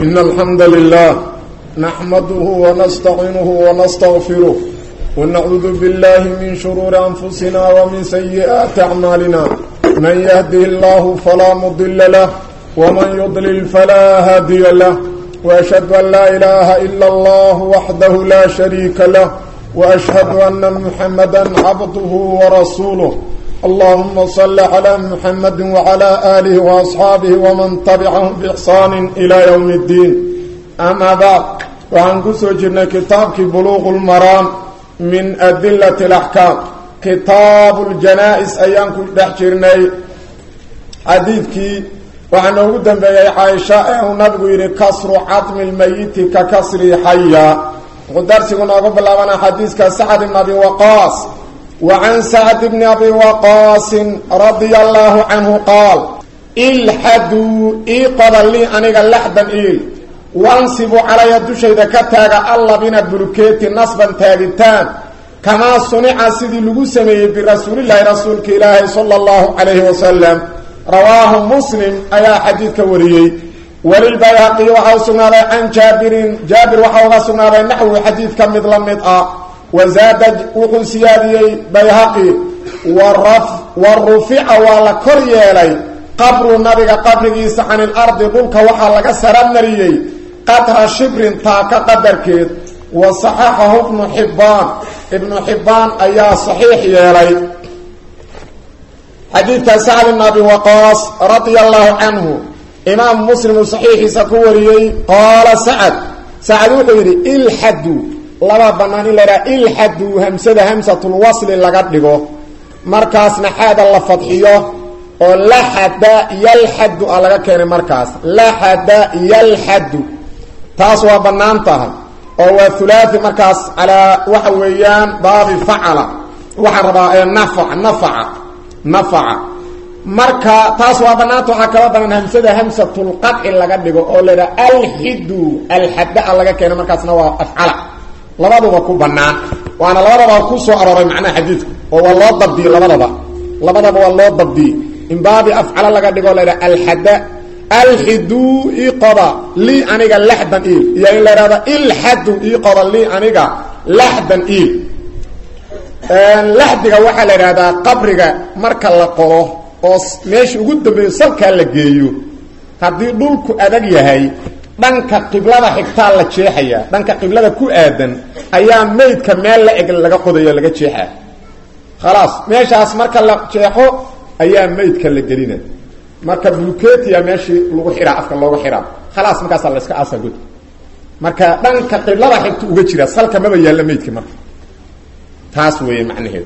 إن الحمد لله نحمده ونستعينه ونستغفره ونعوذ بالله من شرور أنفسنا ومن سيئات أعمالنا من يهده الله فلا مضل له ومن يضلل فلا هادي له وأشهد أن لا إله إلا الله وحده لا شريك له وأشهد أن محمدا عبده ورسوله اللهم صل على محمد وعلى آله وأصحابه ومن تبعهم بإحسان إلى يوم الدين أما بعد وعن كسوجنا كتابك بلوغ المرام من أدلة الأحكام كتاب الجنائز أيام كل دحجرني حديثك وعن أودا بي عائشة ونبغي كسر عظم الميت ككسر حيا ودرسنا قبل لنا حديث كسعد بن أبي وقاص وعن سعد بن أبي وقاص رضي الله عنه قال إلحدوا إيقظ لي أنيق اللحدا إيل وانصبوا على يدوشي كتاغ الله بنا بلوكيتي نصبا تاغتان كما صنع سيدي لغسمي برسول الله رسولك إلهي صلى الله عليه وسلم رواه مسلم أيا حديث كوريي وللبيهقي وحوصنا عن جابر جابر وحوصنا نحو حديث كمثل مضاء وزاد وحو سياديي بيهقي والرف والرفع ولا كريلي قبر النبي قبريس عن الارض دولك وحا لغا سرمريي قطر شبر تاك قدركيد وصححه ابن حبان ابن حبان ايا صحيح يلي حديث سعد بن ابي وقاص رضي الله عنه امام مسلم صحيح سكوريي قال سعد سعد وحيري الحدو laba banaan in la yidhaha ilxadu hamsada hamsatulwasli laga dhigo markaasna xaada la fadxiyo oo laxada yalxadu a laga keenay markaas laxada yalxadu taas waa bannaan tahay oo waa hulaai markaas calaa waxa weeyaan baabi facala waxaa rabaa ee nafac nafaca nafaca marka taas waa bannaanta waxaa kala banaan hamsada hamsatulqadci laga dhigo oo la yidhaha alxidu alxada a laga keenay markaasna waa afcala labaduba ku banaan waana labadaba ku soo arooray macnaha xadiidku oo waa loo dabdiyey labadaba labadaba waa loo dabdiyey in baabi afcala laga dhigo la yidhaha alxada alxidu iqoda lii aniga laxdan iil iyo in la yidhahdo ilxadu iqoda lii aniga laxdan iil laxdiga waxaa la yidhahdaa qabriga marka la qodo oo meesha ugu dambeeyo salkaa la geeyo haddii dhulku adag yahay dhanka qiblada xigtaa la jeexayaa dhanka qiblada ku aadan ayaa maydka meel la eg laga qodayo laga jeexaa khalaas meeshaas marka la jeexo ayaa maydka la gelina marka bulketia meeshii lagu xihaa afka looga xihaa khalaas markaasaa la iska aasa god marka dhanka qiblada xigta uga jira salka maba yaalla maydka marka taas weeye macnaheedu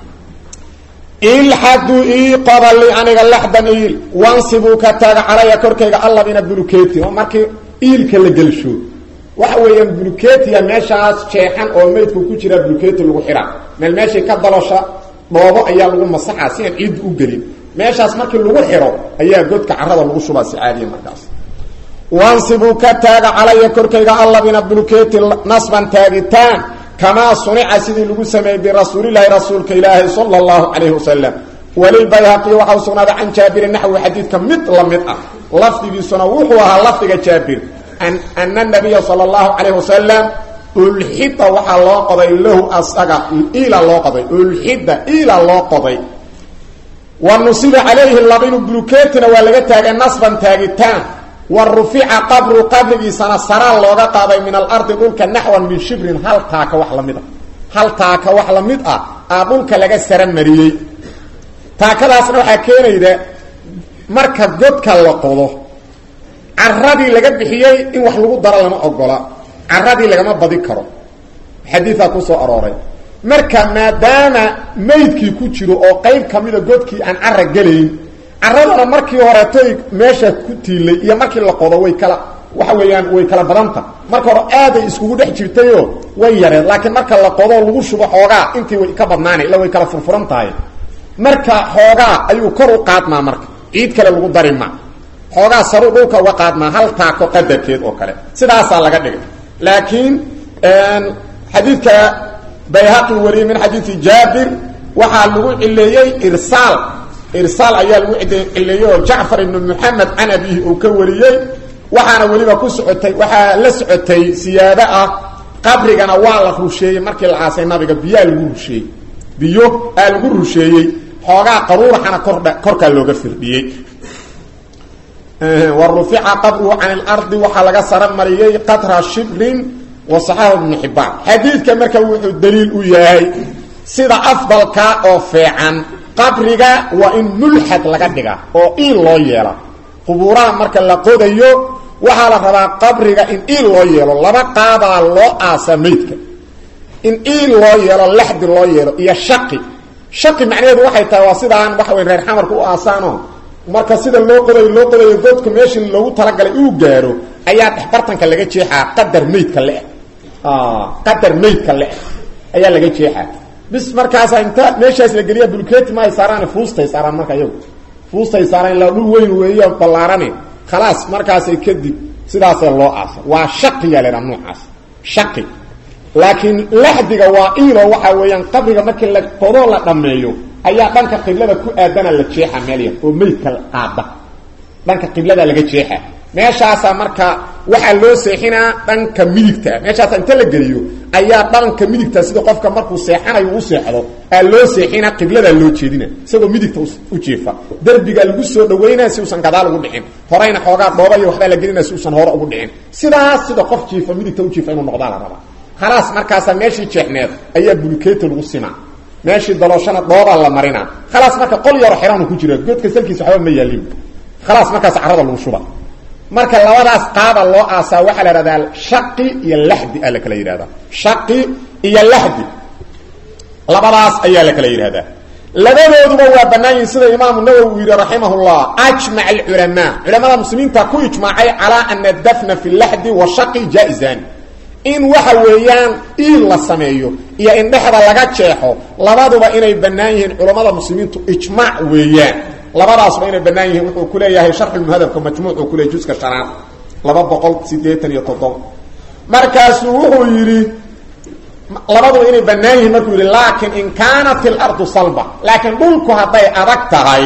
ilxadu iqoda li aniga laxdan iil wansibuu ka taaga calaya korkayga allabina buluketi oo markii iilka la gelsho waxa weeyaan buluketiya meeshaas jeexan oo maydku ku jira buluketi lagu xihaa meel meeshii ka dalosha dhoobo ayaa lagu masaxaa si aan ciiddu u gelin meeshaas markii lagu xiro ayaa godka carada lagu shubaa si caadiya markaas wansibuu ka taaga calaya korkayga allabina buluketi nasban taagitaan kamaa sunica sidii lagu sameeyey birasuulilaahi rasuulka ilaahi sala allahu calayhi wasalam walilbayhaqi waxau sugnaaday can jaabirin naxwi xadiidka mid la mid ah lafdigiisuna wuxuu ahaa lafdiga jaabir ana nabiya sala allahu calayh wasalam ulxida waxaa loo qoday lahu asaga ila loo qoday ulxida ila loo qoday wa nusiba calayhi labinu bulukeetina waa laga taagay nasban taagitaan wa rufica qabru qabrigiisana saraan looga qaaday min alardi dhulka naxwan min shibrin hal taaka wax la mid ah hal taaka wax la mid ah aa dhulka laga sara mariyey taakadaasna waxaa keenayda marka godka la qodo caradii laga bixiyey in wax lagu daro lama ogola caradii lagama badi karo xadiidaa ku soo arooray marka maadaama maydkii ku jiro oo qayb kamida godkii aan cara gelayn caradana markii horetoy meesha ku tiilay iyo markii la qodo way kala waxa weeyaan way kala badanta marka hore aaday iskugu dhex jirtayoo way yareed laakiin marka la qodo lagu shubo xoogaa intii way ka badnaana illa way kala furfuran tahay marka xoogaa ayuu kor u qaadmaa marka ciid kale lagu dari ma xoogaa saru dhulka uga qaadmaa hal taako qadarkeed oo kale sidaasaa laga dhigay laakiin xadiidka bayhaqi wariyey min xadiidi jaabir waxaa lagu cileeyey irsaal irsaal ayaa lagu cileeyey oo jacfar ibnu moxamed can abihi uu ka wariyey waxaana weliba ku socotay waxaa la socotay siyaado ah qabrigana waa la rusheeyey markii la aasay nabiga biyaa lagu rusheeyey biyo aa lagu rusheeyey xoogaa qaruuraxana kordha korkaa looga firdhiyey wa rufica qabruhu can ilardi waxaa laga sara mariyey qatra shibrin wa saxaahu ibnu xibbaan xadiidka marka wuxuu daliil u yahay sida afdalka oo feecan qabriga waa in mulxad laga dhiga oo iil loo yeela qubuuraha marka la qodayo waxaa la rabaa qabriga in iil loo yeelo laba qaabaa loo aasa maydka in iil loo yeelo laxdi loo yeelo iyo shaqi shaqi macnaheedu waxay tahay waa sidaan waxa wey reer xamarka u aasaano marka sida loo qodayo loo qodayo godka meeshii loogu talagalay uu gaaro ayaa dhexbartanka laga jeexaa qadar maydka le qadar maydka le ayaa laga jeexaa bis markaasa inta meeshaas la geliya bulketi maay saaraan fuustay saaraan marka iyagu fuustay saaraan ilaa dhul weyn weeyo ballaarane khalaas markaasay kadib sidaasee loo aasa waa shaqiyaa la idhaha noocaas shaqi laakiin laxdiga waa iilo waxaa weeyaan qabriga markii la qodoo la dhammeeyo ayaa dhanka qiblada ku aadana la jeexa meel yar oo meydka qaada dhanka qiblada laga jeexa meeshaasaa marka waxaa loo seexinaa dhanka midigta meeshaasa inta la geliyo ayaa dhanka midigta sida qofka markuu seexanayo u seexdo aa loo seexinaa qibladaa loo jeedina isagoo midigta u jiifa derbigaa lagu soo dhaweynaa si uusan gadaal ugu dhicin horeyna xoogaa dhooba iyo waxbaa la gelinaa si uusan hore ugu dhicin sidaas sida qof jiifa midigta u jiifa inuu noqdaa la rabaa khalaas markaasaa meeshii jeexneed ayaa bulkeeta lagu simaa meeshii dalooshana dhoobaa la marinaa khalaas marka qol yaro xiraanu ku jira goodka salkiisa waxba ma yaalin khalaas markaas carada lagu shuba marka labadaas qaaba loo aasaa waxaa la ihahdaa shaqi iyo laxdi aa la kala yidhahdaa shaqi iyo laxdi labadaas ayaa la kala yidhahdaa labadooduba waa bannaan yihin sida imaamu nawowi uu yidhi raximahullah ajmac alculamaa culamada muslimiinta ku ijmaacay calaa ana dafna fi laxdi wa shaqi jaa-izan in waxa weeyaan iil la sameeyo iyo in dhexda laga jeexo labaduba inay bannaan yihiin culammada muslimiintu ijmaac weeyaan labadaasba inay bannaan yihiin wuxuu ku leeyahay sharxulmuhadabka majmuuc uu ku leeyay juska shanaad laba boqol siddeetan iyo toddoba markaasuu wuxuu yidhi labaduba inay bannaan yihiin markuu yidhi laakiin in kaanat ilardu salba laakiin dhulku hadday adag tahay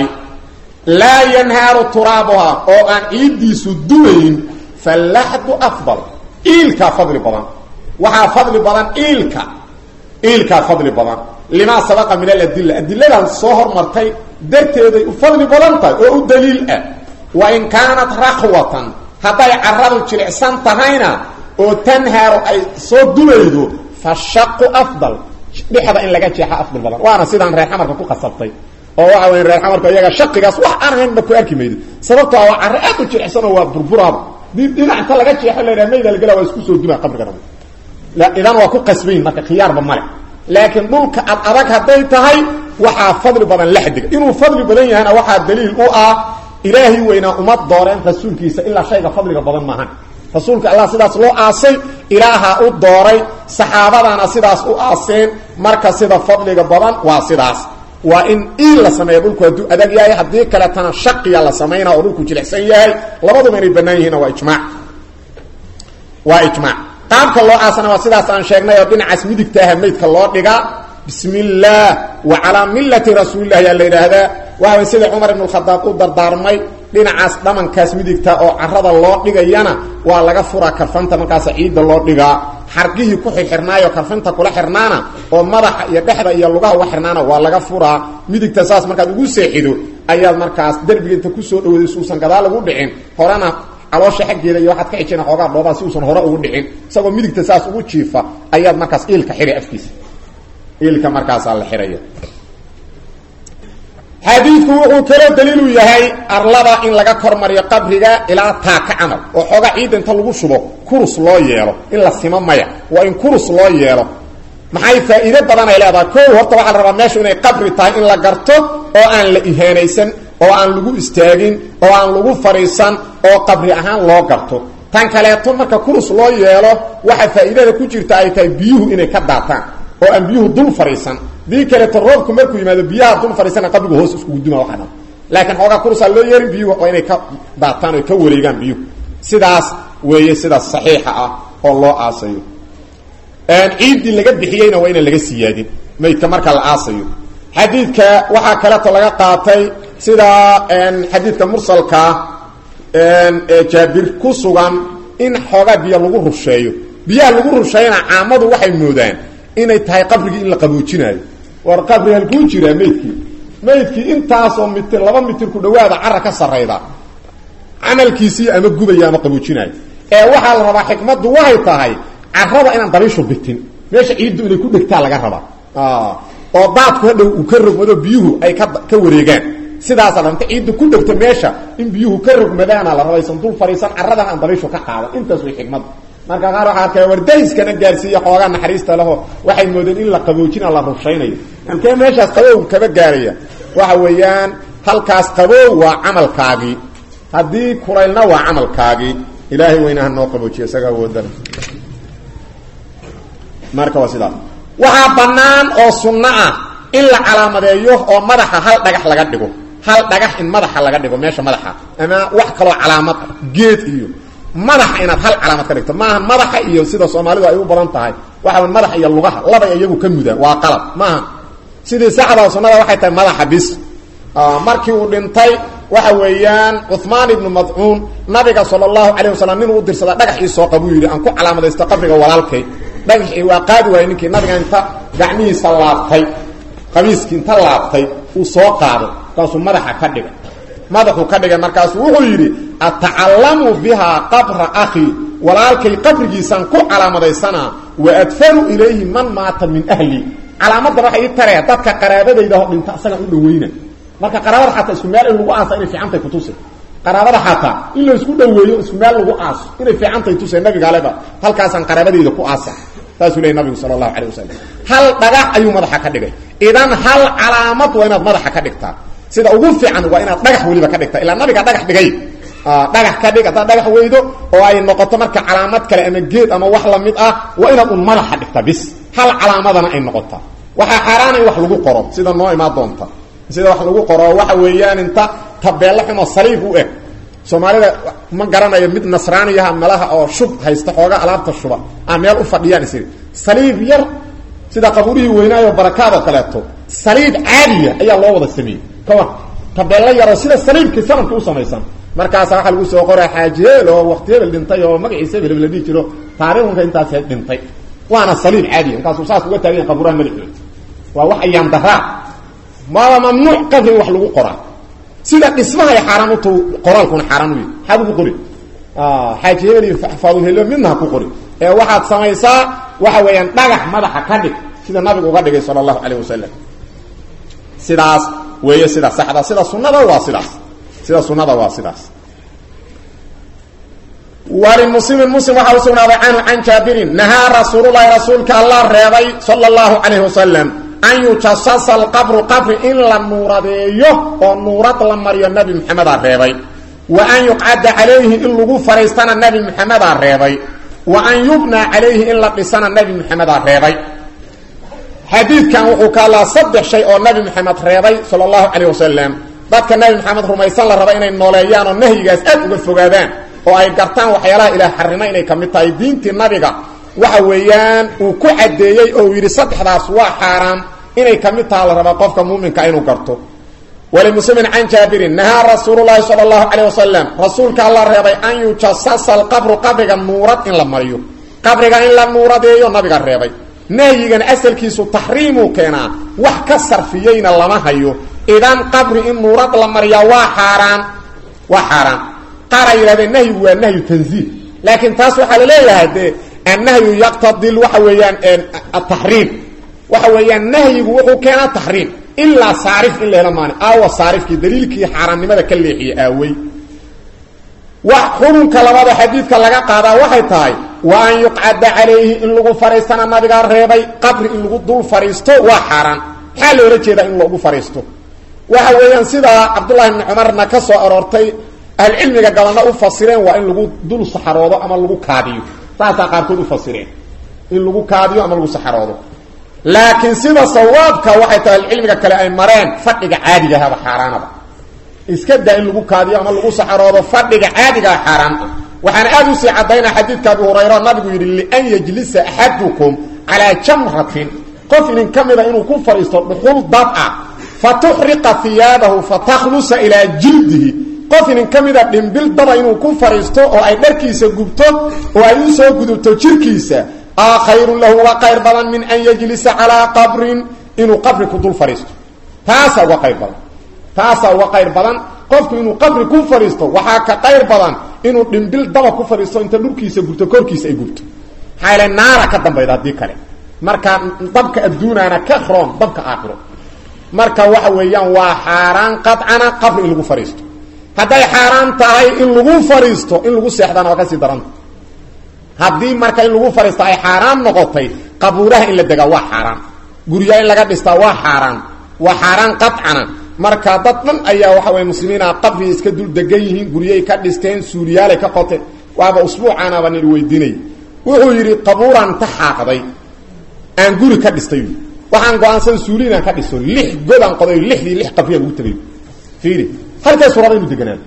laa yanhaaru turaabuha oo aan ciiddiisu dumayn fallaxdu afdal iilkaa fadli badan waxaa fadli badan iilka iilkaa fadli badan limaa sabaqa min aladilla adiladan soo hormartay darteeday u fadli badan tahay oo u daliil ah wa in kaanat rakhwatan hadday caradu jilicsan tahayna oo tanhaaru ay soo dumaydo fa shaqu afdal dhexda in laga jeexa afdal badan waana sidaan reer xamarka ku qasabtay oo waxa weya reer xamarka iyaga shaqigaas wax aan haynba ku arki maydo sababto waa carro aad u jilicsan oo waa burburaaba dhinac inta laga jeexo la mayda lagala waa isku soo dumaa qabrigana idan waa ku qasbayn marka khiyaarba male laakiin dhulka ad adag hadday tahay waxaa fadli badan laxdiga inuu fadli badan yahayna waxaa daliil u ah ilaahay weynaa uma dooreen rasuulkiisa ilaa shayga fadliga badan maahan rasuulka allah sidaas loo aasay ilaaha u dooray saxaabadana sidaas u aaseen marka sida fadliga badan waa sidaas waa in iil la sameeya dhulku hadduu adag yahay haddii kaletana shaqiya la samaynaa oo dhulku jilicsan yahay labaduba inay bannaan yihiinna waa ijmaac waa ijmaac qaabka loo aasana waa sidaas aan sheegnay oo dhinacaas midigtaaha maydka loo dhigaa bismi illaah wa calaa millati rasuulilah yaa la yidhaahdaa waxa sida cumar ibn khadaab u dardaarmay dhinacaas dhamankaas midigta oo carada loo dhigayana waa laga furaa karfanta markaasa ciidda loo dhigaa xargihii ku xirxirnaayo karfinta kula xirnaana oo madaxa iyo dhexda iyo lugaha uga xirnaana waa laga furaa midigta saas markaad ugu seexido ayaad markaas derbiga inta kusoo dhawada si uusan gadaal ugu dhicin horena caloosha xaggeeda iyo waxaad ka xijina xoogaa dhoobaa si uusan hore ugu dhicin isagoo midigta saas ugu jiifa ayaad markaas iilka xiri afkiisa iilka markaasaa la xiraya xadiidku wuxuu kaloo daliilu yahay arlada in laga kormariyo qabriga ilaa taaka camal oo xoogaa ciidda inta lagu shubo kurus loo yeelo in la simo maya waa in kurus loo yeelo maxay faa'iido badan ay leedahay kow horta waxaa la rabaa meeshu inay qabri tahay in la garto oo aan la ihaanaysan oo aan lagu istaagin oo aan lagu fadhiisan oo qabri ahaan loo garto tan kaleeto marka kurus loo yeelo waxa faa'iidada ku jirta ay tahay biyuhu inay ka daataan oo aan biyuhu dul fadhiisan dii kaleeto roobku markuu yimaado biyaha dul fadhiisana qabrigu hoos iskugu duma waxa dhan laakiin xoogaa kurusaa loo yeerin biyuhu waa inay ka daataan o ka wareegaan biyuhu sidaas weeye sidaas saxiixa ah oo loo aasayo ciiddii laga bixiyeyna waa inaan laga siyaadin maydka marka la aasayo xadiidka waxaa kaleeto laga qaatay sida xadiidka mursalkaa jaabir ku sugan in xoogaa biyo lagu rusheeyo biyaha lagu rusheeyana caamadu waxay moodaan inay tahay qabrigii in la qaboojinaayo war qabri halkuu jiraa meydkii meydkii intaasoo mitir laba mitir ku dhawaada cara ka sarayda camalkiisii ama gubaya ama qaboojinaayo ee waxaa la rabaa xikmaddu waxay tahay carada inaan dabiishu bitin meesha ciiddu inay ku dhegtaa laga rabaa oo daadku hadhow uu ka rogmado biyuhu ay ka ka wareegaan sidaasa danta ciiddu ku dhegto meesha in biyuhu ka rogmadaana la rabaysan dul fariisan caradan aan dabiishu ka qaadan intaas way xikmaddu marka qaar waxaa arkaya wardayskana gaarsiiya xoogaa naxariista leho waxay moodeen in la qaboojina la rushaynayo halkee meeshaas qabow kaba gaaraya waxa weeyaan halkaas qabow waa camalkaagii haddii kulaylna waa camalkaagii ilaahay weynaha noo qaboojiya isaga awoodan marka waa sidaas waxaa bannaan oo sunno ah in la calaamadeeyo oo madaxa hal dhagax laga dhigo hal dhagax in madaxa laga dhigo meesha madaxa ama wax kaloo calaamad ah geed iyo madaxa inaad hal calaamad ka dhigto maaha madaxa iyo sida soomaalidu ay u badan tahay waxa madaxa iyo lugaha labay iyagu ka mudaan waa qalab maaha sidii saxda sunnada waxay tahay madaxa bis markii uu dhintay waxa weeyaan cuثmaan ibnu madcuun nabiga sala allahu calayh wasalam ninuu u dirsada dhagax ii soo qabuu yidhi aan ku calaamadaysto qabriga walaalkay dhagaxii waa qaadi waayey ninkii nabiga inta gacmihiisa laabtay qabiiskii inta laabtay uu soo qaado markaasuu madaxa ka dhigay madaxuu ka dhigay markaasuu wuxuu yidhi atacallamu bihaa qabra akhii walaalkay qabrigiisaan ku calaamadaysanaa wa adfaru ilayhi man maata min ahli calaamadan waxay ii taree dadka qaraabadayda ho dhinta isagaan u dhaweyna marka qaraabada xataa isku meel in lagu aasa inay fiicantahay kutusi qaraabada xataa in la isku dhaweeyo isku meel lagu aaso inay fiicantahay tuse nabigaaleba halkaasaan qaraabadayda ku aasa saasuu leey nabigu sala allahu calay wasalam hal dhagax ayuu madaxa ka dhigay idan hal calaamad waa inaad madaxa ka dhigtaa sida ugu fiican waa inaad dhagax weliba ka dhigtaa ilaa nabiga dhagax dhigay dhagax ka dhig haddaad dhagax weydo oo ay noqoto marka calaamad kale ama geed ama wax lamid ah waa inaad un madaxa dhigtaa bis hal calaamadana ay noqotaa waxaa xaaraana in wax lagu qoro sida noo imaan doonta sida wax lagu qoro waxa weeyaan inta tabeello xumo saliib u eg soomaalida ma garanayo mid nasraaniyaha malaha oo shub haysta xooga alaabta shuba a meel u fadhiyaan is saliib yar sida qabuurihii weynaayo barakaad oo kaleeto saliib caadiya ayaa loo wada sameeyey kawa tabeello yaroo sida saliibkii sanamka u samaysan markaasa waxaa lagu soo qoraa xaaji heel oo waqti hebel dhintay oo magaciisa hebel la dhihi jiro taariikhunka intaas dhintay waana saliib caadiya markaasuu saas uga taagayan qabuuraha madaxooda waa wax ayaan daraa maaba mamnuuc qabri in wax lagu qoraa sida dhismahay xaaraan ut qoraalkuna xaaraan u yahy maxaad ugu qori xaaji hebel iyo faadulhelo midna ha ku qori ee waxaad samaysaa waxa weeyaan dhagax madaxa ka dhig sida nabigu uga dhigay sala allahu calayh wasalam sidaas weeye sida saxda sida sunada waa sidaas sida sunada waa sidaas walimuslimin muslim waxaa u sugnaaday canhu can jaabirin nahaa rasuululahi rasuulka allah reebay sala allahu calayh wasalam an yujasasa alqabru qabri in la nuuradeeyo oo nuurad la mariyo nebi maxamedaa reebay wa an yuqcada calayhi in lagu fariistana nebi maxamedaa reebay wa an yubnaa calayhi in la dhisana nebi maxamedaa reebay xadiidkan wuxuu ka hadlaa saddex shay oo nebi maxamed reebay sala allahu calayh wasalam dadka nebi maxamed rumaysan la raba inay nooleeyaan oo nahyigaas aad uga fogaadaan oo ay gartaan waxyaalaha ilaah xarimo inay ka mid tahay diintii nabiga waxa weeyaan uu ku caddeeyey oo uu yidhi saddexdaas waa xaaraam inay ka mid taha la rabaa qofka muuminka inuu garto walimuslimin can jaabirin nahaa rasuululahi sala allahu calayh wasalam rasuulka alla reebay an yujasasa alqabru qabriga nuurad in la mariyo qabriga in la nuuradeeyo nabiga reebay nahyigan asalkiisu taxriimuu keenaa wax ka sarfiyeyna lama hayo idan qabri in nuurad la mariyaa waa xaaraan waa xaaraan qaar ay yidhahdeen nahyigu waa nahyu tanziih laakiin taas waxaa la leeyahay dee annahyu yaqtadi waxa weeyaan ataxriim waxa weeyaan nahyigu wuxuu keenaa taxriim ilaa saarif in la helo maani aawa saarifkii daliilkii xaaraannimada ka leexiye aawey wax xurunka labada xadiidka laga qaadaa waxay tahay wa an yuqcada calayhi in lagu fariistana nabigaa reebay qabri in lagu dul fariisto waa xaaraan maxaa loola jeedaa in lagu fariisto waxa weeyaan sidaa cabdullahi bni cumarna ka soo aroortay ahlucilmiga gabanna u fasireen waa in lagu dul saxaroodo ama lagu kaadiyo saasaa qaarkood u fasireen in lagu kaadiyo ama lagu saxaroodo laakiin sida sawaabka waxay tahay ahlucilmiga kale ay mareen fadhiga caadigahaba xaaraanaba iska daa in lagu kaadiyo ama lagu saxaroodo fadhiga caadigaa xaaraan ah waxaana aad usii caddaynaa xadiidka abi hurayra nabigu yidhi lian yajlisa axadukum calaa jamratin qof idin ka mida inuu ku fadhiisto dhuxul dab ah fatuxriqa hiyaabahu fatakhlusa ilaa jildihi qof inin ka mida dhimbil daba inuu ku fadhiisto oo ay dharkiisa gubto oo ay u soo gudubto jirkiisa aa khayrun lahu uga qayr badan min an yajlisa calaa qabrin inuu qabri ku dul fadhiisto taasaa uga qayr badan taasaa uga qayr badan qofku inuu qabri ku fadhiisto waxaa ka qayr badan inuu dhimbil daba ku fadhiisto inta dhulkiisa gubto korkiisa ay gubto maxaa yaele naara ka dambayda haddii kale marka dabka adduunaana ka roon dabka aakhiro marka waxa weeyaan waa xaaraan qadcana qabri in lagu fadhiisto hadday xaaraan tahay in lagu fadhiisto in lagu seexdana waa kasii daranta haddii marka in lagu fadhiisto ay xaaraan noqotay qabuuraha in la degaa waa xaaraan guryaa in laga dhistaa waa xaaraan waa xaaraan qadcana marka dad dhan ayaa waxa weye muslimiina qabri iska dul degan yihiin guryay ka dhisteen suuliyaalay ka qoteen waaba usbuucaanaba nil weydiinay wuxuu yidhi qabuuraan ta xaaqday aan guri ka dhistay waxaan go-aansan suuli inaan ka dhiso lix godaan qoday lixdii lix qabriyaan ugu tagay fiiri halkaasu raba inu deganaado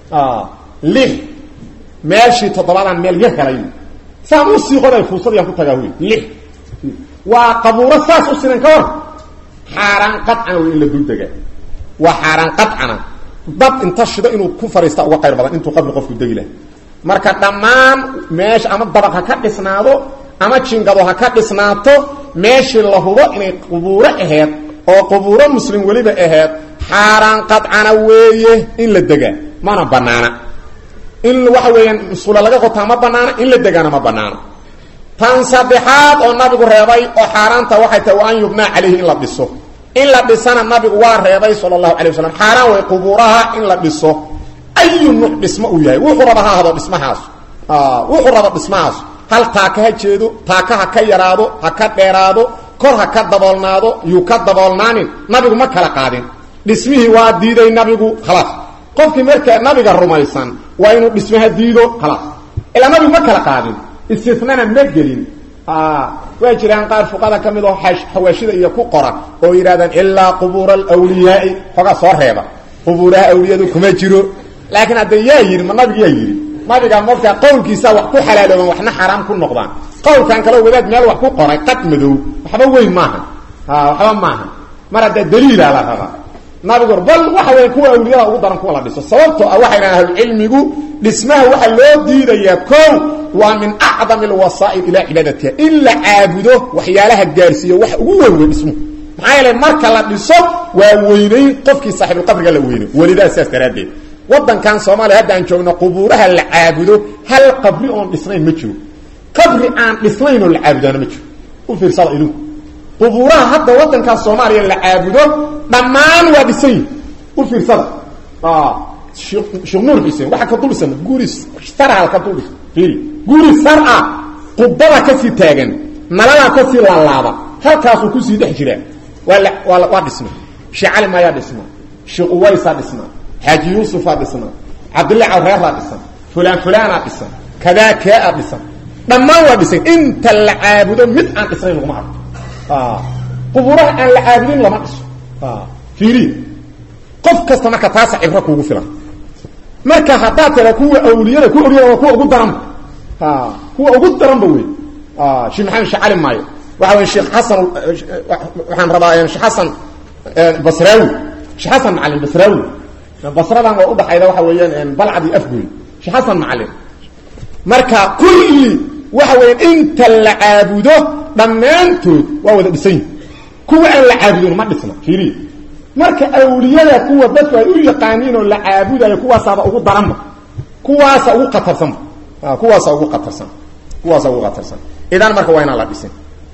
lix meeshii toddobaadaan meel yar helay saan u sii qoday fuusadiyaan ku tagaa wy lix waa qabuuro saas u sinan ka war xaaraan qadcana wey in la dul degaa waa xaaraan qadcana dad inta shido inuu ku fadhiista uga qayr badan intuu qabri qofku degi laha marka dhammaan meesha ama dabaq ha ka dhisnaado ama jingado ha ka dhisnaato meeshii la hubo inay qubuuro aheed oo qubuuro muslim weliba aheed xaaraan qadcana weeye in la degaa mana banaana in waxa weeyaan musqula laga qotaa ma banaana in la degaana ma banaana tan saddexaad oo nabigu reebay oo xaaraanta waxay tahay wa an yubnaa calayhi in la dhiso in la dhisana nabigu waa reebay sala allahu alay wasalam xaaraan way qubuuraha in la dhiso ayu nuuc dhismo uu yahay wuxuu raba ha hado dhismahaas wuxuu raba dhismahaas hal taaka ha jeedo taaka ha ka yaraado ha ka dheeraado kor ha ka daboolnaado yuu ka daboolnaanin nabigu ma kala qaadin dhismihii waa diiday nabigu khalaas qofkii markaa nabiga rumaysan waa inuu dhismaha diido khalaas ilaa nabigu ma kala qaadin istinana ma gelin waa jiraan qaar fuqada ka mid oo xawaashida iyo ku qora oo yidhahdaan ilaa qubuura alwliyaai xoogaa soo reeba qubuuraha awliyadu kuma jiro laakiin hadda yaa yidhi ma nabiga yaa yidhi nabiga markaa qowlkiisa wax ku xalaalooban waxna xaaraam ku noqdaan qowlkan kale wadaad meel wax ku qoray qad madow waxba weyn maaha waxba maaha mar hadda daliila la rabaa nabigu bal waxa weya kuwa awliyada ugu daran kuwa la dhiso sababtoo ah waxay dhahan ahlucilmigu dhismaha waxaa loo diidayaa kow waa min acdam alwasaa'il ilaa cibaadatiha in la caabudo waxyaalaha gaarsiiyo wax ugu weyn wey dhismuhu maxaa yeele marka la dhiso waa weynayn qofkii saaxibulqabriga la weynay welidaa saas daraaddeed wadankan soomaaliya hadda aan joogno qubuuraha la caabudo hal qabri oon dhisnayn ma jiro qabri aan dhisnayn oo la caabudaana ma jiro u fiirsada idinku qubuuraha hadda wadankaas soomaaliya la caabudo dhammaan waa dhisan yihi u fiirsada sheekh nuur xuseen waxaa ka dul dhisan guri sarha ka dul dhisan fiiri guri sar ah qubada kasii taagan naladaa kasii laalaaba halkaasuu kusii dhex jiraa waa la waa waa dhisma sheekh cali maayaa dhisma sheekh uwaysaa dhisma xaaji yuusufaa dhisna cabdillah cawreeraa dhisan fulaan fulaanaa dhisan kadaa keea dhisan dhammaan waa dhisan inta la caabudo mid aan dhisnayn laguma arko qubuuraha aan la caabudin lama dhiso fiiri qof kasta marka taasa cibro kuugu filan marka haddaad tira kuwa awliyada kuwa awliyada waa kuwa ugu daranba kuwa ugu daranba wey sheekh maxamed sheekh cali maayo waxa wey sheekh xasan waxaan rabaa sheekh xasan basraawi sheekh xasan macalin basraawi basradan oo udhaxayda waxa weeyaan balcad iyo afgoy sheekh xasan macalin marka kulli waxa weeyaan inta la caabudo dhammaantood waa wada dhisan yihin kuwa aan la caabudin ma dhisna fiiriya marka awliyada kuwa dadku ay u yaqaaniin oo la caabudayo kuwaasaaba ugu daranba kuwaasa ugu qatarsanba kuwaasa ugu qatarsan kuwaasa ugu qatarsan idan marka waa inaan la dhisin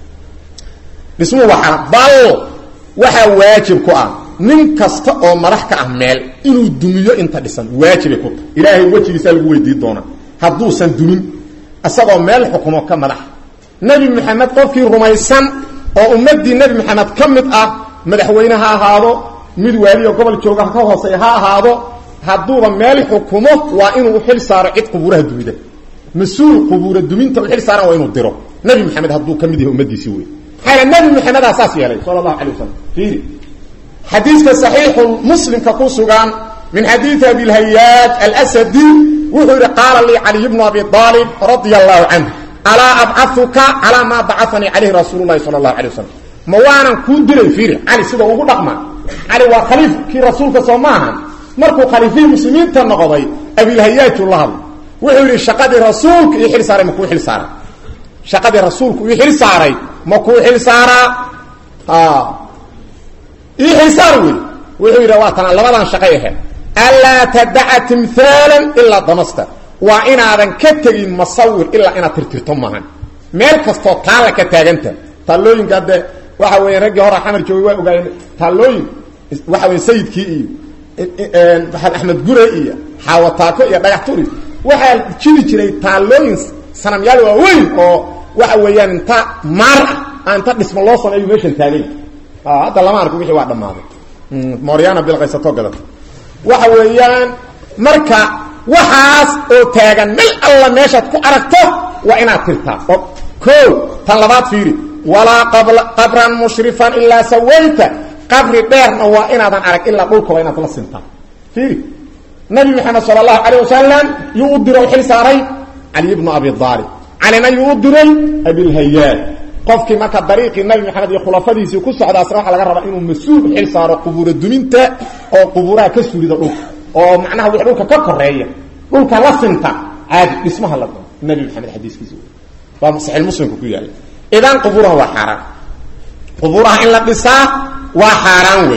dhismuhu waa xaram bal waxaa waajib ku ah nin kasta oo madax ka ah meel inuu dumiyo inta dhisan waajibay ku tahay ilaahay wejigiisaa lagu weydiin doonaa hadduusan dumin isagoo meel xukumo ka madax nebi maxamed qofkii rumaysan oo ummaddii nebi maxamed ka mid ah madaxweyne ha ahaado mid waaliyo gobol jooga ka hooseeya ha ahaado hadduuba meel xukumo waa inuu xil saaro cid qubuuraha dumida mas-uul qubuura duminta u xil saaran waa inuu diro nebi maxamed hadduu ka mid yahay ummadiisii wey maxaa nebi maxamedaa saas yeelay sala allahu alay wasalam fiiri xadiiska صaxiixu muslimka ku sugan min xadiiثi abi اlhayaaj alsadi wuxuu yihi qaala lii caliy bnu abi aalib radia allahu canh alaa abcauka calaa maa bacanii calayhi rasuul lahi sala اlahu alay wasalam ma waanan kuu diray fiiri cali sida ugu dhaqma cali waa khaliifkii rasuulka soo maaha markuu khaliifihii muslimiinta noqday abilhayaaju la hadlay wuxuu yidhi shaqadii rasuulka io xil saaray makuu xil saaray shaqadii rasuulku ii xil saaray makuu xil saaraa ii xil saar wey wuxuu yidhi waa tana labadan shaqay ahayd anlaa tadaca timhaalan ilaa damasta waa inaadan ka tegin masawir ilaa inaad tirtirto maahan meel kastoo taalla ka taaganta taallooyinka hadde waxa weya raggii hora xamar joogay waa ogaayeen taallooyin waxa weya sayidkii iyo maxamed axmed gure iyo xaawataako iyo dhagax turi waxaa jiri jiray taallooyin sanamyaal waaweyn oo waxa weeyaan inta maar ah inta dhismo loo sameeyo meeshan taagay hadda lama arko wixii waa dhammaaday moryana bilqaysato gadata waxa weeyaan marka waxaas oo taagan mel alla meeshaad ku aragto waa inaad tirtaa oo o tan labaad fiiri walaa qabran mushrifan ilaa sawayta qabri dheerna waa inaadan arag ilaa dhulkaba inaad la sintaa fiiri nabi maxamed sala allahu calayh wasalam yuu u diro xil saaray cali bnu abi aalib calina yuu u diray abilhayaad qofkii marka dariiqii nabi maxamed iyo khulafadiisii ku socdaasna waxaa laga rabaa inuu mas-uul xil saaro qubuura duminta oo qubuuraha ka surida dhulka oo macnaha wix dhulka ka koreeya dhulka la sinta caadi dhismaha la nabi maxamed xadiiskiisa waa saxiix muslimka ku yaalla idan qubuuraha waa xaaraan qubuuraha in la dhisaa waa xaaraan wey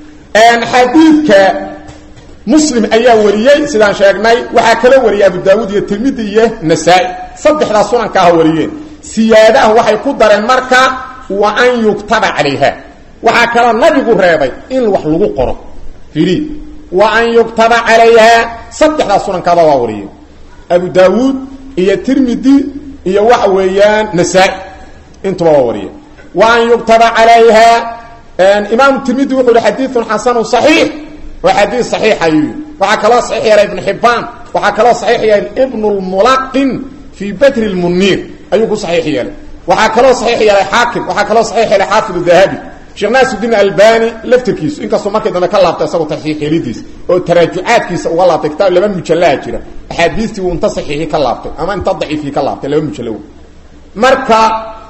xadiidka muslim ayaa wariyey sidaan sheegnay waxaa kaloo wariyay abu daawuud iyo tirmidi iyo nasaa-i saddexdaa sunanka ah wariyeen siyaadaha waxay ku dareen marka wa an yuktaba calayha waxaa kaloo nabigu reebay in wax lagu qoro firi wa an yuktaba calayha saddexdaa sunankaada waa wariyeen abu daawuud iyo tirmidi iyo waxa weeyaan nasaa-i intuba waa wariyeen wa an yuktaba calayha imaamu tirmidi wuxuu yihi xadiidun xasanu صaxiix waa xadiid صaxiix ayuu yii waxaa kaloo saxiix yeelay ibnu xibaan waxaa kaloo saxiix yeelay ibn اlmulaqin fii badri اlmuniir ayuu ku saxiix yeelay waxaa kaloo saxiix yeelay xaakim waxaa kaloo saxiix yeelay xaafid dahabi sheekh naasuddiin albani laftirkiisu inkastoo markii dambe ka laabtay isagoo taxiix yeelidiisa oo taraajucaadkiisa uga laabtay kitaab laba mujallaa jira axaadiistii uu inta saxiixi ka laabtay ama inta daciifii ka laabtay laba mujallo marka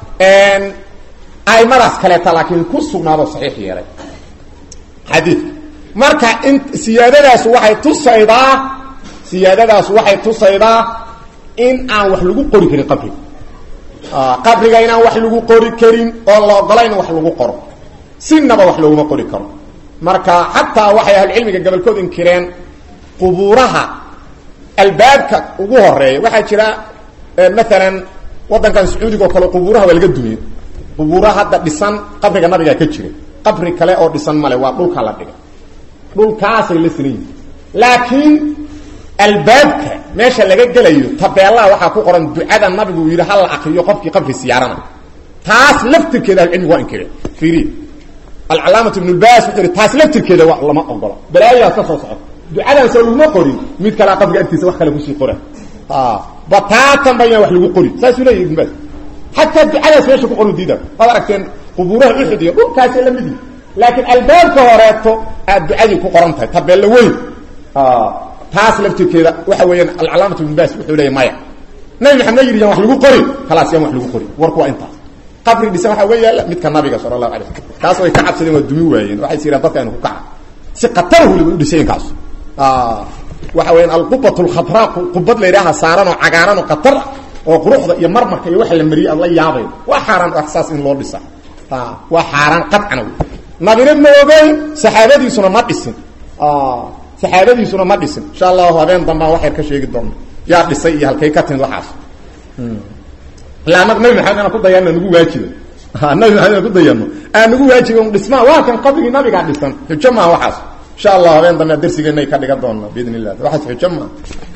aimadaas kaleeta laakiin ku sugnaado saxiix yeelay xadiidka marka in siyaadadaas waxay tusaydaa siyaadadaas waxay tusaydaa in aan wax lagu qori karin qabriga qabriga inaan wax lagu qori karin oo la ogolayn wax lagu qoro sinaba wax looguma qori karo marka xataa waxay ahlucilmiga gobolkood inkireen qubuuraha albaabka ugu horeeya waxaa jira maalan waddankan sacuudiga oo kale qubuuraha waa laga dumiyey qubuuraha hadda dhisan qabriga nabigaa ka jira qabri kale oo dhisan male waa dhulka la dhigay dhulkaasay la sinan yihin laakiin albaabka meesha laga gelayo tabeelaha waxaa ku qoran ducada nabigu uu yidhi ha la akriyo qofkii qabri siyaarana taas laftirkeeda ahlucilmigu waa inkireen fiiri alcalaamatu ibn lbas wuxuu ihi taas laftirkeeda wa lama ogola balaayaas ka soo soco ducadan soo laguma qorin mid kalea qabriga agtiisa wax kale kusii qora bataatan ba inaan wax lagu qorin saasuu leeyahy ibn bas xataa ducadaas meesha ku qoru diida waad aragteen qubuuraha uxud iyo dhulkaasay la mid yihi laakiin albaabka horeeto aad ducadii ku qoran tahay tabeello weyn taas laftirkeeda waxa weeyaan alcalaamatu ibn bas wuxuu leeya maya nabi maxamed yidhi yaan wax lagu qorin khalaas yaan wax lagu qorin warku waa intaas qabri dhisan waxaa uga yaalla midka nabiga sala allahu alay slam kaas way ka cabsadeen waa dumi waayeen waxay siraan dadka inu ku kaca si khatar weliba u dhisayen kaas waxa weyaan alqubat lkhadraa qubad la yidhaaha saaran oo cagaaran oo khatar ah oo quruxda iyo marmarka iyo waxa la mariyay aad la yaabay waa xaaraan saas in loo dhisa waa xaaraan qadcana wey nabina ma ogeyn saxaabadiisuna ma dhisin saxaabadiisuna ma dhisin insha allahu habeen dambaan waxyar ka sheegi doona yaa dhisay iyo halkay ka timid waxaas ilaa anag nabi maxamed inaan ku dayano nagu waajiba nabi maxamed inaan ku dayano aan nagu waajiba un dhismaa waa kan qabrigii nabigaa dhisan xujo maaha waxaas insha allah habeen dambe darsigeena ka dhigan doona biidn illah waxaas xujo maaha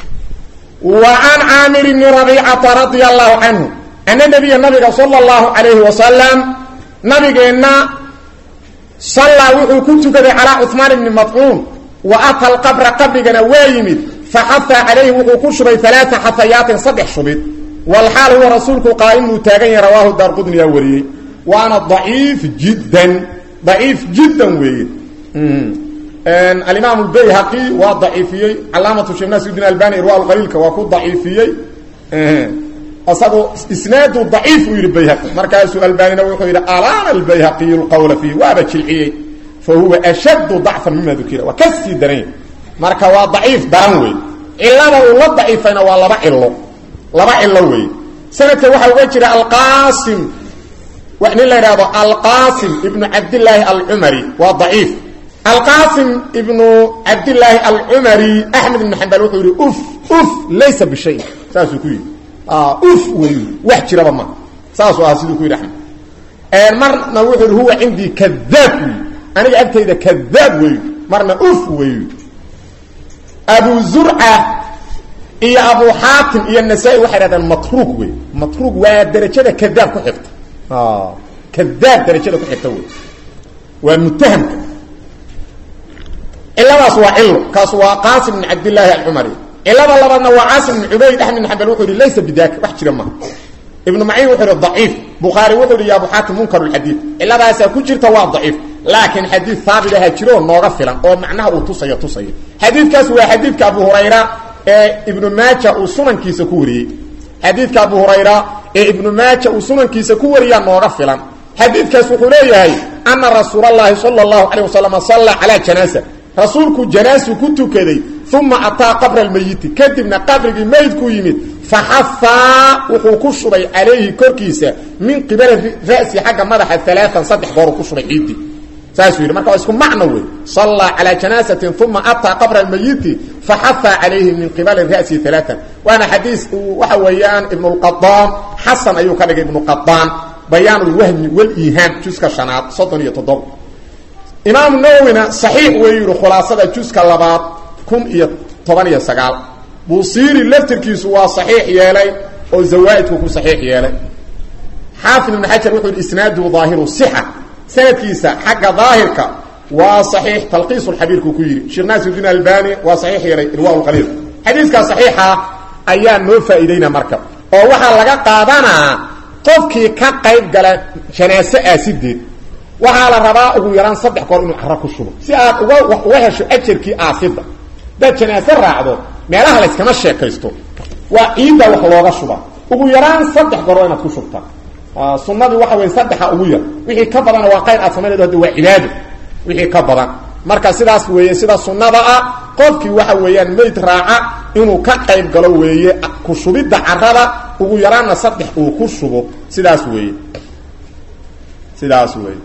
wa can caamir bni rabiicata radia allahu canhu ana nabiya nabiga sala allahu calayhi wasalam nabigeenna sallaa wuxuu ku tukaday calaa cuhmaan ibni madcuun wa ata alqabra qabrigana waa yimid faxafa calayhi wuxuu ku shubay alaaa xafayaatin saddex shubid walxaal huwa rasuulku qaa'imuu taagan yahay rawaahu daarqudniyaa wariyey waana daciif jiddan daciif jiddan weeye alimaam lbayhaqi waa daciifiyey calaamatu sheekh nasruddin albani irwa qaliilka waa ku daciifiyey isagu isnaadu daciif uu yidhi bayhaqi markaasuu albanina wuxuu yidhi alaana albayhaqiyu lqawla fiihi waaba jilciyey fa huwa ashaddu dacfan mima dukira waa ka sii daranya marka waa daciif daran wey cilada uu la daciifayna waa laba cilo laba cilo wey sanadka waxaa uga jira alqaasim nin la yidhahdo alqaasim ibnu cabdillaahi alcumari waa daciif alqaasim ibnu cabdillaahi alcumari axmed ibnu xambal wuxuu yidhi uf uf laysa bishay saasuu ku yidhi uf wey wax jiraba ma saasuu ahaa siduu ku yidhi axmed marna wuxuu yidhi huwa cindii kadaab wey aniga agtayda kadaab wey marna uf wey abu zurca iyo abu xaatim iyo nasaa-i waxay dhahdeen matruug wey matruug waa derajada kadaab ku xigta kadaab darajada ku xigta wey waa mutahamka ciladaas waa cilo kaas waa qaasim bn cabdillaahi alcumari cilada labaadna waa caasim bn cubayd axmed bn xambal wuxuu yihi laysa bidaka wax jira maha ibnu maciin wuxuu yihi daciif bukhaari wuxuu yihi ya abu xaatim munkar lxadiid ciladaasaa ku jirta waa daciif laakiin xadiid haabit aha jiro oo nooga filan oo macnaha uu tusayo tusayo xadiidkaas waa xadiidka abu hurayra ee ibnu maaja uu sunankiisa ku wariyey xadiidka abu hurayra ee ibnu maaja uu sunankiisa ku wariyaa nooga filan xadiidkaas wuxuu leeyahay ana rasuul allahi sala allahu calayh wasalam salla calaa janaasa rasuulku janaasu ku tukaday uma ataa qabra almeyiti kadibna qabrigii meydku yimid faxafaa wuxuu ku shubay calayhi korkiisa min qibali ra'si xagga madaxa alaaan saddex gooruu ku shubay ciiddii saasuu yidhi marka waa isku macno wey sallaa calaa janaasatin uma ataa qabra almeyiti faxafaa calayhi min qibali ra'si alaaan waana xadiis uu waxa weeyaan ibnulqadaan xasan ayuu ka dhigay ibnuqadaan bayaanulwahmi waliihaan juska shanaad soddon iyo toddoba imaamu nawowina saxiix wey yihi khulaasada juska labaad kun iyo toban iyo sagaal buusiiri laftirkiisu waa saxiix yeelay oo zawaaidku ku saxiix yeelay xaafid ibn xajar wuxuu yidhi isnaaduhu daahiru sixa sanadkiisa xagga daahirka waa saxiix talqiis lxabiirku ku yidhi sheekh naasirudiin albani waa saxiix yeelay irwa qaliil xadiiskaa saxiixa ayaa noo faa'iideyna marka oo waxaa laga qaadanaa qofkii ka qayb gala janaaso aasideed waxaa la rabaa ugu yaraan saddex goor inuu caro ku shubo si aad uga uga hesho ajarkii aasida hadaad janaaso raacdo meelaha layskama sheekaysto waa ciidda wax looga shuba ugu yaraan saddex goor waa inaad ku shubtaa sunadii waxa wey saddexa ugu yar wixii ka badana waa qayr aad samaynaydo hadda waa cibaado wixii ka badan marka sidaas weeye sida sunnada ah qofkii waxa weeyaan meyd raaca inuu ka qayb galo weeye ku shubidda carada ugu yaraanna saddex uu ku shubo sidaas weeye sidaas weeye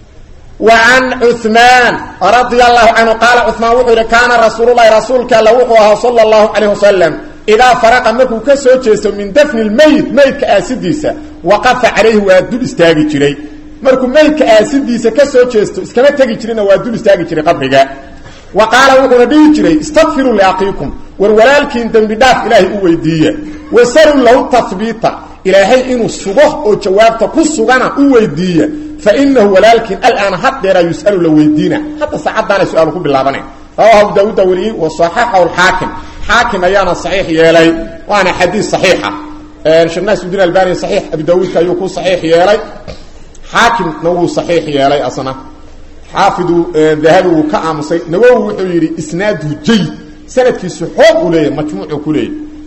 وعن cثمان رضي الله عنه قال cثمان wuxuu yihi كاana رasuuل الlahi rasuulka all wuxuu ahaa slى الlaه عليه وسلم إdaa فرqa markuu ka soo jeesto min dفن الmeyd meydka aasidiisa وaqafa عalayhi waa dul istaagi jiray markuu meydka aasidiisa ka soo jeesto iskama tegi jirina waa dul istaagi jiray qabriga wa qaala wuxuuna dhihi jiray اsتغfiruu لأkiiكum war walaalkiin dembi dhaaf ilaahay u weydiiya وsلوا lahu تثbiita ilaahay inuu sugo oo jawaabta ku sugana u weydiiya fainahu walaalkiin alaana haddeeraa yus'alu la weydiina hadda saacaddaana su-aalu ku bilaabanay rawahu abu daawuudda wariyey wa saxaxahu alxaakim xaakim ayaana saxiix yeelay waana xadiis saxiixa sheekh naasuddiin albani saxiix abu daawuudka ayuu ku saxiix yeelay xaakimna wuu saxiix yeelay asna xaafidu dahabi wuu ka aamusay nawowi wuxuu yidhi isnaaduhu jayid sanadkiisu xoog uu leeyahy majmuucuu ku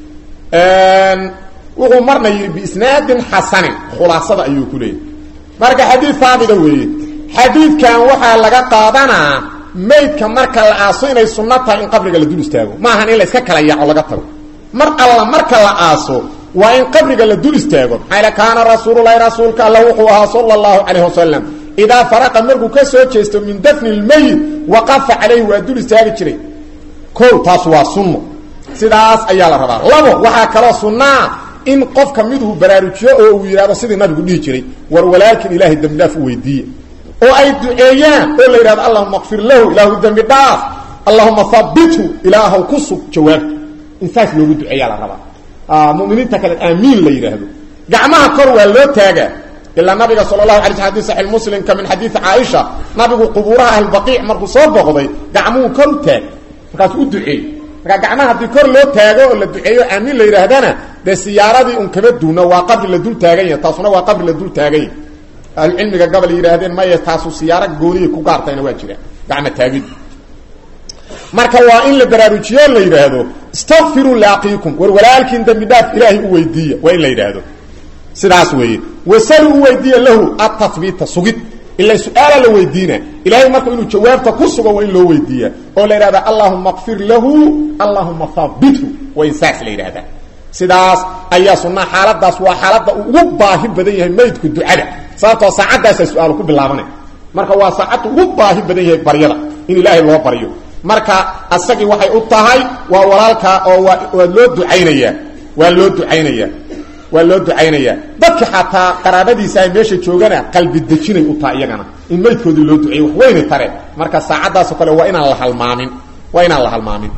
leeyahy wuxuu marna yidhi biisnaadin xasanin khulaasada ayuu ku leeyahy marka xadiid haabita weeye xadiidkan waxaa laga qaadanaa maydka marka la aaso inay sunno tahay in qabriga la dul istaago maahan in la iska kala yaaco laga tago mar alla marka la aaso waa in qabriga la dul istaago maxaa yle kaana rasuululahi rasuulka alla wuxuu ahaa sala allahu calayh wasalam idaa faraqa markuu ka soo jeesto min dafni lmeyit waqafa calayhi waa dul istaagi jiray ko taas waa sunno sidaas ayaa la rabaa labo waxaa kaloo sunnaa in qofka miduu baraarujiyo oo uu yidhahdo sidii nabigu dhihi jiray war walaalkin ilaahay dembi dhaaf u weydiiye oo ay duceeyaan oo la yidhahdo allahuma kfir lahu ilaahu dembi dhaaf allahuma habithu ilaahaw ku sug jawaabta in saas loogu duceeyaa la rabaa muminiinta kale aamiin la yidhaahdo gacmaha kor waa loo taagaa ilaa nabiga sala allahu alay sl xadis saxiix muslimka min xadiidi caaisha nabigu qubuuraha ahlbaqiic markuu soo boqday gacmuhu kor u taag markaasuu u duceey markaa gacmaha haddii kor loo taago oo la duceeyo aamiin la yidhaahdana dee siyaaradii un kama duuna waa qabri la dul taagan yahay taasuna waa qabri la dul taagan yahay ahlucilmiga gabal yidhaahdeen maya taasu siyaaro gooniyay ku gaartayna waa jira gacma taagid marka waa in la baraarujiyo la yidhaahdo istakfiruu liaqiikum war walaalkiin dembi dhaaf ilaahay u weydiiya waa in la yidhaahdo sidaas weeye wasalu u weydiiya lahu atahbiita sugid ila su-aala la weydiina ilaahay marka inuu jawaabta ku sugo waa in loo weydiiya oo la yidhahda allahuma kfir lahu allahuma haabithu waa in saas la yidhahdaa sidaas ayaa sunaa xaaladaas waa xaaladda uu ugu baahi badan yahay maydku ducada sababtoo saacaddaasa su-aalu ku bilaabanay marka waa saacadda ugu baahi badan yahay baryada in ilaahay loo baryo marka asagii waxay u tahay waa walaalkaa oo waa waa loo ducaynayaa waa loo ducaynayaa waa loo ducaynayaa dadka xataa qaraabadiisa ay meesha joogana qalbi dejinay u tahay iyagana in maydkoodii loo duceeyo wax weyna tare marka saacaddaasoo kale waa inaan la halmaamin waa inaan la halmaamin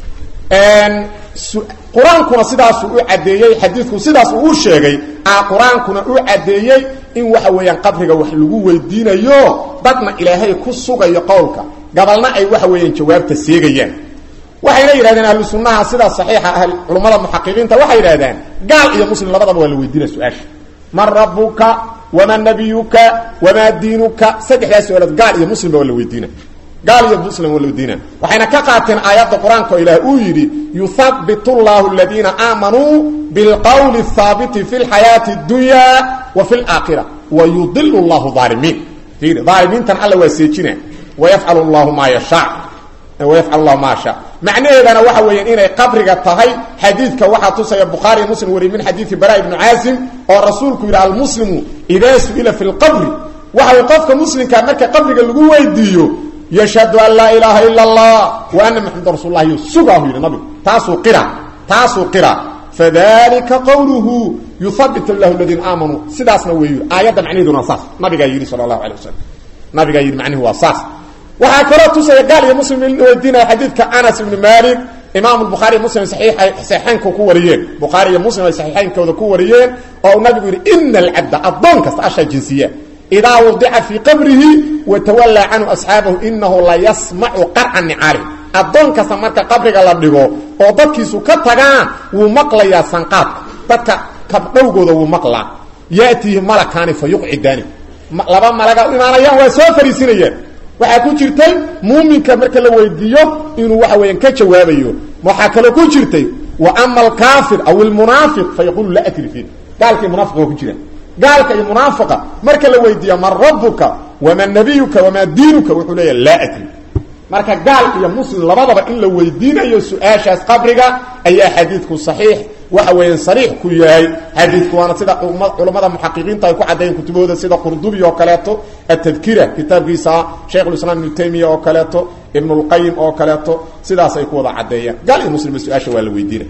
qur-aankuna sidaasuu u caddeeyey xadiidku sidaas uu u sheegay a qur-aankuna u caddeeyey in waxa weeyaan qabriga wax lagu weydiinayo dadna ilaahay ku sugayo qowlka gabalna ay waxa weeyaan jawaabta seegayaan waxayna yidhahdeen ahlu sunnaha sida saxiixa ah culummada muxaqiqiinta waxay yidhahdeen gaal iyo muslim labadaba waa la weydiinaya su-aasha man rabuka wamaa nabiyuka wamaa diinuka saddexdaas su-aalood gaal iyo muslimba waa la weydiina gaal iyo muslim waa la weydiina waxayna ka qaateen aayadda qur-aanka oo ilaah uu yidhi yuhabitu llahu aladiina aamanuu bilqowli haabiti fi lxayaati اdunya wa fi laakhira wa yudilu llahu aalimiin aalimiintan alla waa seejina wayafcal llahu maa yashaa wayafcal llahu maa yashaa macnaheedana waxa weeyaan inay qabriga tahay xadiidka waxaa tusaya bukhaari muslim wariy min xadiidi bara ibnu caasim oo rasuulku yidhi almuslimu idaa su-ila fi lqabri waxa way qofka muslimkaa marka qabriga lagu weydiiyo yashhadu an laa ilaaha ila allah wa ana maxameda rasul lah yo sugaahu yidhi nabigu taasuu qira taasuu qira fadalika qawluhu yuhabit llahu aladiina aamanuu sidaasna wey yidhi aayadda macnaheeduna waa saas nabigaa yidhi sala allahu alay wasalam nabigaa yidhi macnihi waa saas waxaa kaloo tusaya gaal iyo muslim in weydiinaya xadiidka anas ibni malik imaam bukhaari muslim saxiixaynka ku wariyeen bukhaari iyo muslim ay saxiixaynkooda ku wariyeen oo nabigu yidhi ina alcabda addoon kasta ashaa jinsiya idaa wadica fii qabrihi watawallaa canhu asxaabahu inahu la yasmacu qarca nicaalih addoon kasta marka qabriga la dhigo oo dadkiisu ka tagaan wuu maqlayaa sanqaadka dadka kabdhowgooda wuu maqlaa yatiihi malakaani fa yuqcidaani laba malaga u imaanayaan waa soo fariisinayaan waxaa ku jirtay muuminka marka la weydiiyo inuu waxa weeyaan ka jawaabayo waxaa kaloo ku jirtay wa ama alkaafir aw ilmunaafiq fa yaqulu laa adri fiih gaalka iyo munaafiqa waa ku jiraan gaalka iyo munaafiqa marka la weydiiya man rabuka wamaa nabiyuka wamaa diinuka wuxuu leeyaha laa adri marka gaal iyo muslim labadaba in la weydiinayo su-aashaas qabriga ayaa xadiidku saxiix waxa weeyaan sariix ku yahay xadiidku waana sida culammada muxaqiqiinta ay ku caddeeyeen kutubahooda sida qurdubi oo kaleeto atadkira kitaabkiisa shaykhulislaam ibnu taymiya oo kaleeto ibnulqayim oo kaleeto sidaas ay ku wada caddeeyaan gaal iyo muslimba su-aasha waa la weydiinay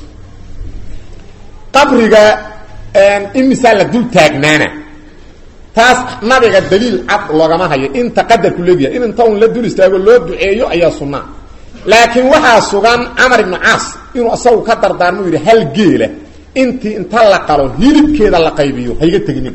qabriga imisaa la dul taagnaana taas nabiga daliil cad loogama hayo inta qadarku leegyahay in inta un la dul istaago loo duceeyo ayaa sunnaa laakiin waxaa sugan camar ibnu caas inuu isagu ka dardaarmo yidhi hal geela intii inta la qalo hilibkeeda la qaybiyo hayga teginin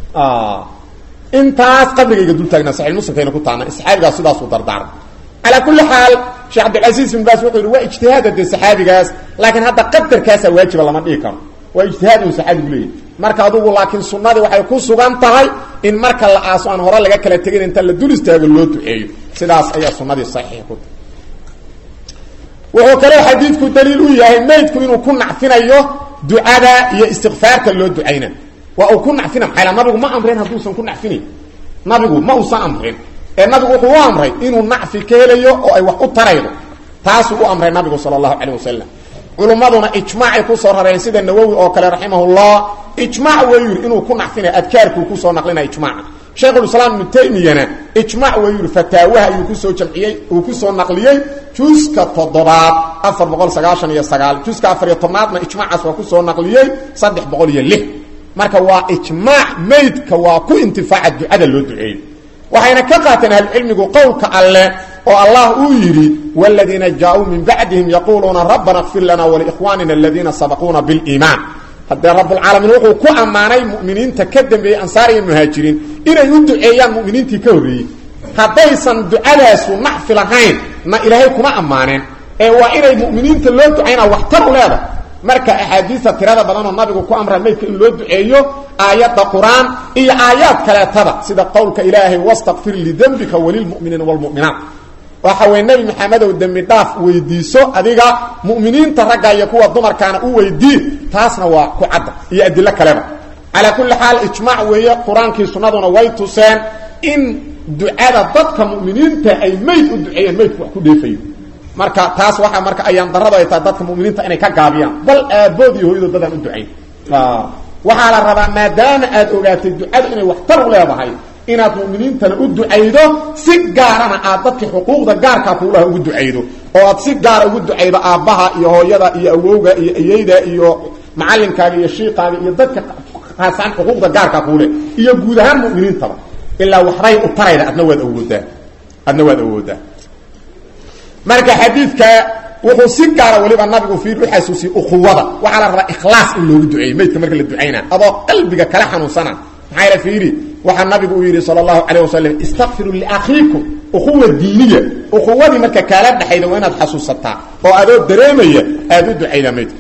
intaas qabrigayga dul taagnaa saxiix muslimkayna ku taana saxaabigaas sidaasuu dardaarmay calaa kulli xaal sheekh cabdilcasiis ibn baas wuxuu yidhi waa ijtihaada dee saxaabigaas laakiin hadda qadarkaasaa waajiba lama dhihi karo waa ijtihaad uu saxaabigu leeyahy marka adugu laakiin sunnadii waxay ku sugan tahay in marka la aaso aan hore laga kala tegin inta la dul istaago loo duceeyo sidaas ayaa sunnadii saxiix ku tahay wuxuu kaloo xadiidku daliil u yahay maydku inuu ku nacfinayo ducada iyo istikfaarka loo ducayna waa uu ku nacfina maxaa nabigu ma amreen hadduusan ku nacfinayn nabigu ma uusan amrin ee nabigu wuxuu u amray inuu nacfi ka helayo oo ay wax u taraydo taasuu u amray nabigu sala allahu calayh wasalam culummaduna ijmaacay kusoo rareen sida nawowi oo kale raximahullah ijmaac wuu yidhi inuu ku nacfinaya adkaarkuu kusoo naqlinaya ijmaaca shaykhulislaam ibnu taymiyana ijmaac wuu yidhi fataawaha ayuu kusoo jamciyey uu kusoo naqliyey juska toddobaad afar boqol sagaashan iyo sagaal juska afar iyo tobnaadna ijmaacaas waa kusoo naqliyey saddex boqol iyo lix marka waa ijmaac maydka waa ku intifaaca ducada loo duceeyo waxayna ka qaateen ahlucilmigu qowlka alleh oo allah uu yidhi wladiina jaauu min bacdihim yaquuluuna rabbana kfir lana walikhwanina aladiina sabaquuna biliimaan haddee rabulcaalamiin wuxuu ku ammaanay muminiinta ka dambeeyey ansaar iyo muhaajiriin inay u duceeyaan muminiintii ka horreeyey haddaysan ducadaasu nacfi lahayn na ilaahay kuma ammaaneen ee waa inay muminiinta loo ducaynaa waxtar u leedahay marka axaadiista tirada badanoo nabigu ku amra maydka in loo duceeyo aayadda qur-aan iyo aayaad kaleetada sida qowlka ilaahay wastakfir lidembika walilmuminiina wlmuminaat waxa weye nebi maxamedow dembi dhaaf weydiiso adiga mu'miniinta ragga iyo kuwa dumarkaana u weydii taasna waa ku cadda iyo adilo kaleba calaa kulli xaal ijmaac weeye qur-aankii sunnaduna way tuseen in ducada dadka mu'miniinta ay mayd u duceeyeen maydku wax ku dheefayo marka taas waxaa marka ayaan darado ay tahay dadka mu'miniinta inay ka gaabiyaan bal aabood iyo hooyadood dadaan u ducayn waxaa la rabaa maadaama aad ogaatay ducadu inay waxtar u leedahay inaad mu'miniintana u ducaydo si gaarana aad dadka xuquuqda gaarkaa kuulaha ugu ducaydo oo aad si gaara ugu ducaydo aabbaha iyo hooyada iyo awowga iyo ayeyda iyo macalinkaaga iyo shiikaaga iyo dadka haasaan xuquuqda gaarkaa kuule iyo guud ahaan mu'miniintaba ilaa waxbay u tarayda adna waad awoodaa adna waad awoodaa marka xadiidka wuxuu si gaara waliba nabigu fiir u xasuusiyey ukhuwada waxaa la rabaa ikhlaas in loogu duceeyo maydka marka la ducayna adoo qalbiga kala xanuunsana maxaa ila fiiri waxaa nabigu uu yidhi sala allahu calayh wasalam istakfiruu liakhiikum ukhuwa diiniya ukhuwadii marka kaala dhexayda waa inaad xasuusataa oo adoo dareemaya aada u ducaydaa maydka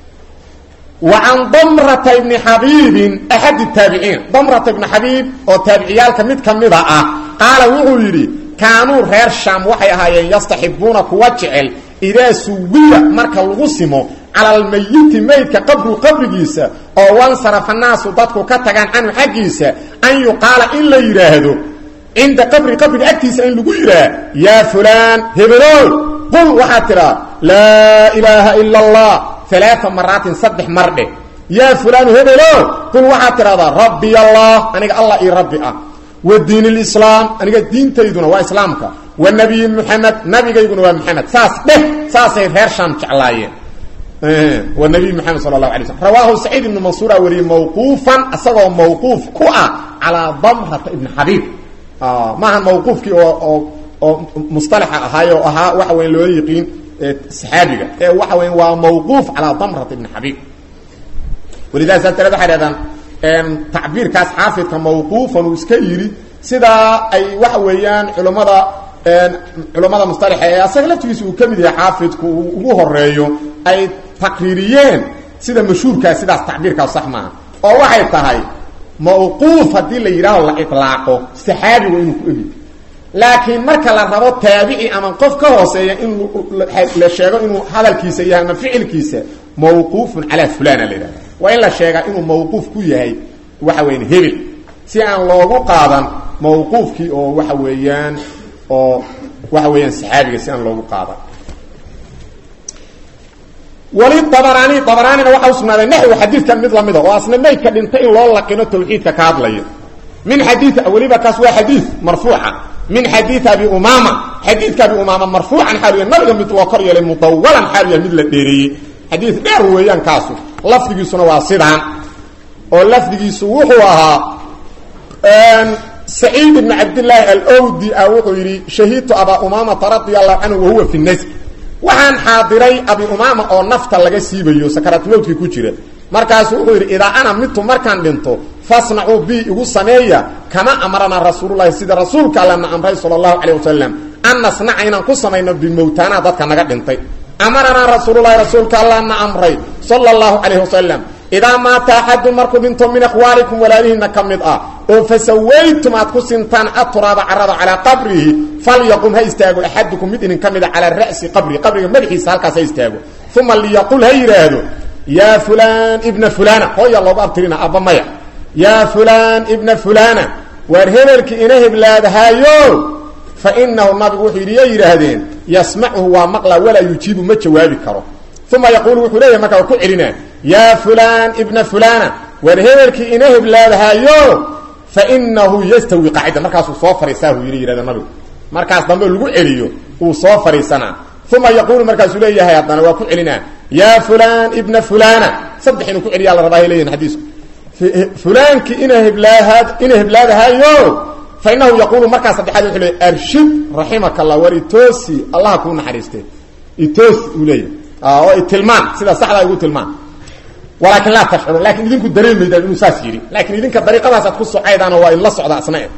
wa can damrata ibni xabiibin axadi taabiciin damrata ibni xabiib oo taabiciyaalka mid ka mida ah qaala wuxuu yidhi kaanuu reer shaam waxay ahaayeen yastaxibuuna kuwa jecel idaa suwiya marka lagu simo cala almayiti maydka qabru qabrigiisa oo wansarafa naasu dadku ka tagaan canhu xaggiisa an yuqaala in la yidhaahdo cinda qabri qabriga agtiisa in lagu yidhaah yaa fulaan hebelow qul waxaad tidhaa laa ilaaha ila allah alaaa maraatin saddex mar dheh yaa fulaanu hebelow qul waxaad tidhahdaa rabbiy allah aniga allah io rabbi ah wa diin lislaam aniga diintayduna waa islaamka wa nabiyi muxamed nabigayguna waa maxamed saas dheh saasay reer shaam jeclaayeen wa nabiy moxamed sala allahu alay slm rawaahu saciid ibnu mansuura wariyey mawquufan isagoo mawquuf ku ah calaa damrata ibni xabiib maahan mawquufkii oo oo oo mustalaxa ahaay oo ahaa waxa weya loola yiqiin saxaabiga ee waxa weya waa mawquuf calaa damrata ibni xabiib walidaha saas darad waxay dhahdaan tacbiirkaas xaafidka mawquufan uu iska yidhi sidaa ay waxa weeyaan culammada culammada mustalaxa ee asaga laftigiisa uu ka mid yahay xaafidku uu ugu horeeyo ay taqriiriyeen sida mashhuurkaas sidaas tacbiirkaas sax maaha oo waxay tahay mawquuf haddii la yidhaaho la ilaaqo saxaabigu inuu ku egi laakiin marka la rabo taabici ama qof ka hooseeya in la sheego inuu hadalkiisa yahay ama ficilkiisa mawquufun calaa fulana la yidhahda waa in la sheegaa inuu mawquuf ku yahay waxa weyan hebel si aan loogu qaadan mawquufkii oo waxa weeyaan oo waxa weeyaan saxaabiga si aan loogu qaadan wali dabaraani dabaraanina waxa u sugnaaday naxwi xadiidkan mid lamida oo asna maydka dhintay in loo laqino tawxiidka ka hadlayo min xadii weliba kaas waa xadiid marfuuca min xadiid abi umaama xadiidka abi umaama marfuucan xaalu yahay nabiga mid loo kor yeelay mudawalan xaalu yahay mid la dheereeyey xadiid dheer weeyaan kaasu lafdigiisuna waa sidaan oo lafdigiisu wuxuu ahaa saciid ibn cabdillaahi alwdi a wuxuu yidhi shahidtu abaa umaamata radia allahu canhu wahuwa fi nasb waxaan xaadiray abi umaama oo nafta laga siibayo sakaraatmowdkii ku jira markaasu wuxuu yidhi idaa ana midtu markaan dhinto fasnacuu bi igu sameeya kama amarana rasuululahi sida rasuulka allana amray sala allahu calayh wasalam an nasnaca inaan ku samayno bimowtaanaa dadka naga dhintay amaranaa rasuululahi rasuulka allana amray sala allahu calayh wasalam idaa maata axadun markuu dhinto min akhwaalikum walaalihiina ka mid ah oo fasawaytum aad ku sintaan aturaaba carada calaa qabrihi falyaqum ha istaago axadukum mid idin ka mida calaa ra'si qabrihi qabriga madaxiisa halkaas ha istaago uma liyaqul ha yidhaahdo yaa fulaan ibna fulana hooya loogu abtirina abba maya yaa fulaan ibna fulana waar hebelki ina heblaadahaayo fa inahu nabigu wuxuu yidhi ya yidhaahdeen yasmacuhu waa maqla walaa yujiibu ma jawaabi karo uma yaquulu wuxuu leeyahay markaa waa ku celinaa yaa fulaan ibna fulana waar hebelkii ina heblaadahaayo fa inahu yastawi qaacida markaasuu soo fariisaa uu yidhi yidhahda nabigu markaas dambe lagu celiyo uu soo fariisanaa uma yaquulu markaasuu leeyahay haddana waa ku celinaa yaa fulaan ibna fulana saddex inuu ku celiyaa la rabaa hay leeyihin xadiisku fulaankii ina heblaahad ina heblaadahaayo fa inahu yaquulu markaa saddexaad wuxuu leeyay arshid raximaka allah war itoosi allaha kuu naxariistee itoosi uu leeyahay oo itilmaan sida saxdaa igu tilmaan walaakin laa tashcuru laakiin idinku dareemaydaan inuu saas yidhi laakiin idinka dariiqadaasaad ku socaydaanoo waa idinla socda asna e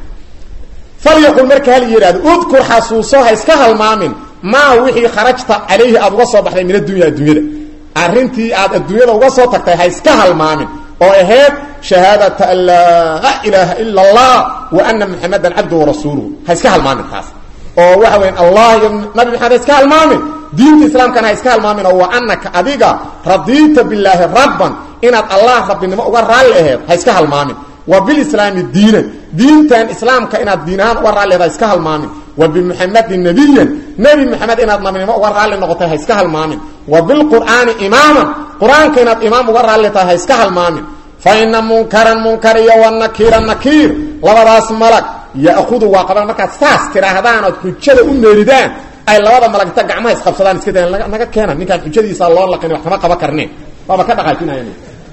falyaqul marka hal yidhahdo udkur xasuuso ha iska halmaamin maa wixii kharajta calayhi aada uga soo baxday min addunya adduunyada arrintii aad adduunyada uga soo tagtay ha iska halmaamin oo ahayd shahaadata an laa ilaaha ila allah wa ana muxamadan cabdu warasuuluhu ha iska halmaamin taas oo waxa weya allah iyo nabi maxamed ha iska halmaamin diinta islaamkana ha iska halmaamin oo wa anaka adiga radiita bilaahi rabban inaad allah rabbinimo uga raalli aheed ha iska halmaamin wa bilislaami diinan diintan islaamka inaad diin ahaan uga raallidaha iska halmaamin wa bimuxamedin nabiyan nebi moxamed inaad nabinimo uga raalli noqotay ha iska halmaamin wa bilqur'aani imaaman qur-aanka inaad imaam uga raalli tahay ha iska halmaamin fa ina munkaran munkar iyo wa nakiira nakiir labadaas malag ya'hudu waa qaban markaad saas tidhaahdaan ood xujada u meeridaan ay labada malag inta gacmaha isqabsadaan iska dayan naga keena ninkaan xujadiisa loo laqin wax kama qaban karneen waaba ka dhaqaajinayan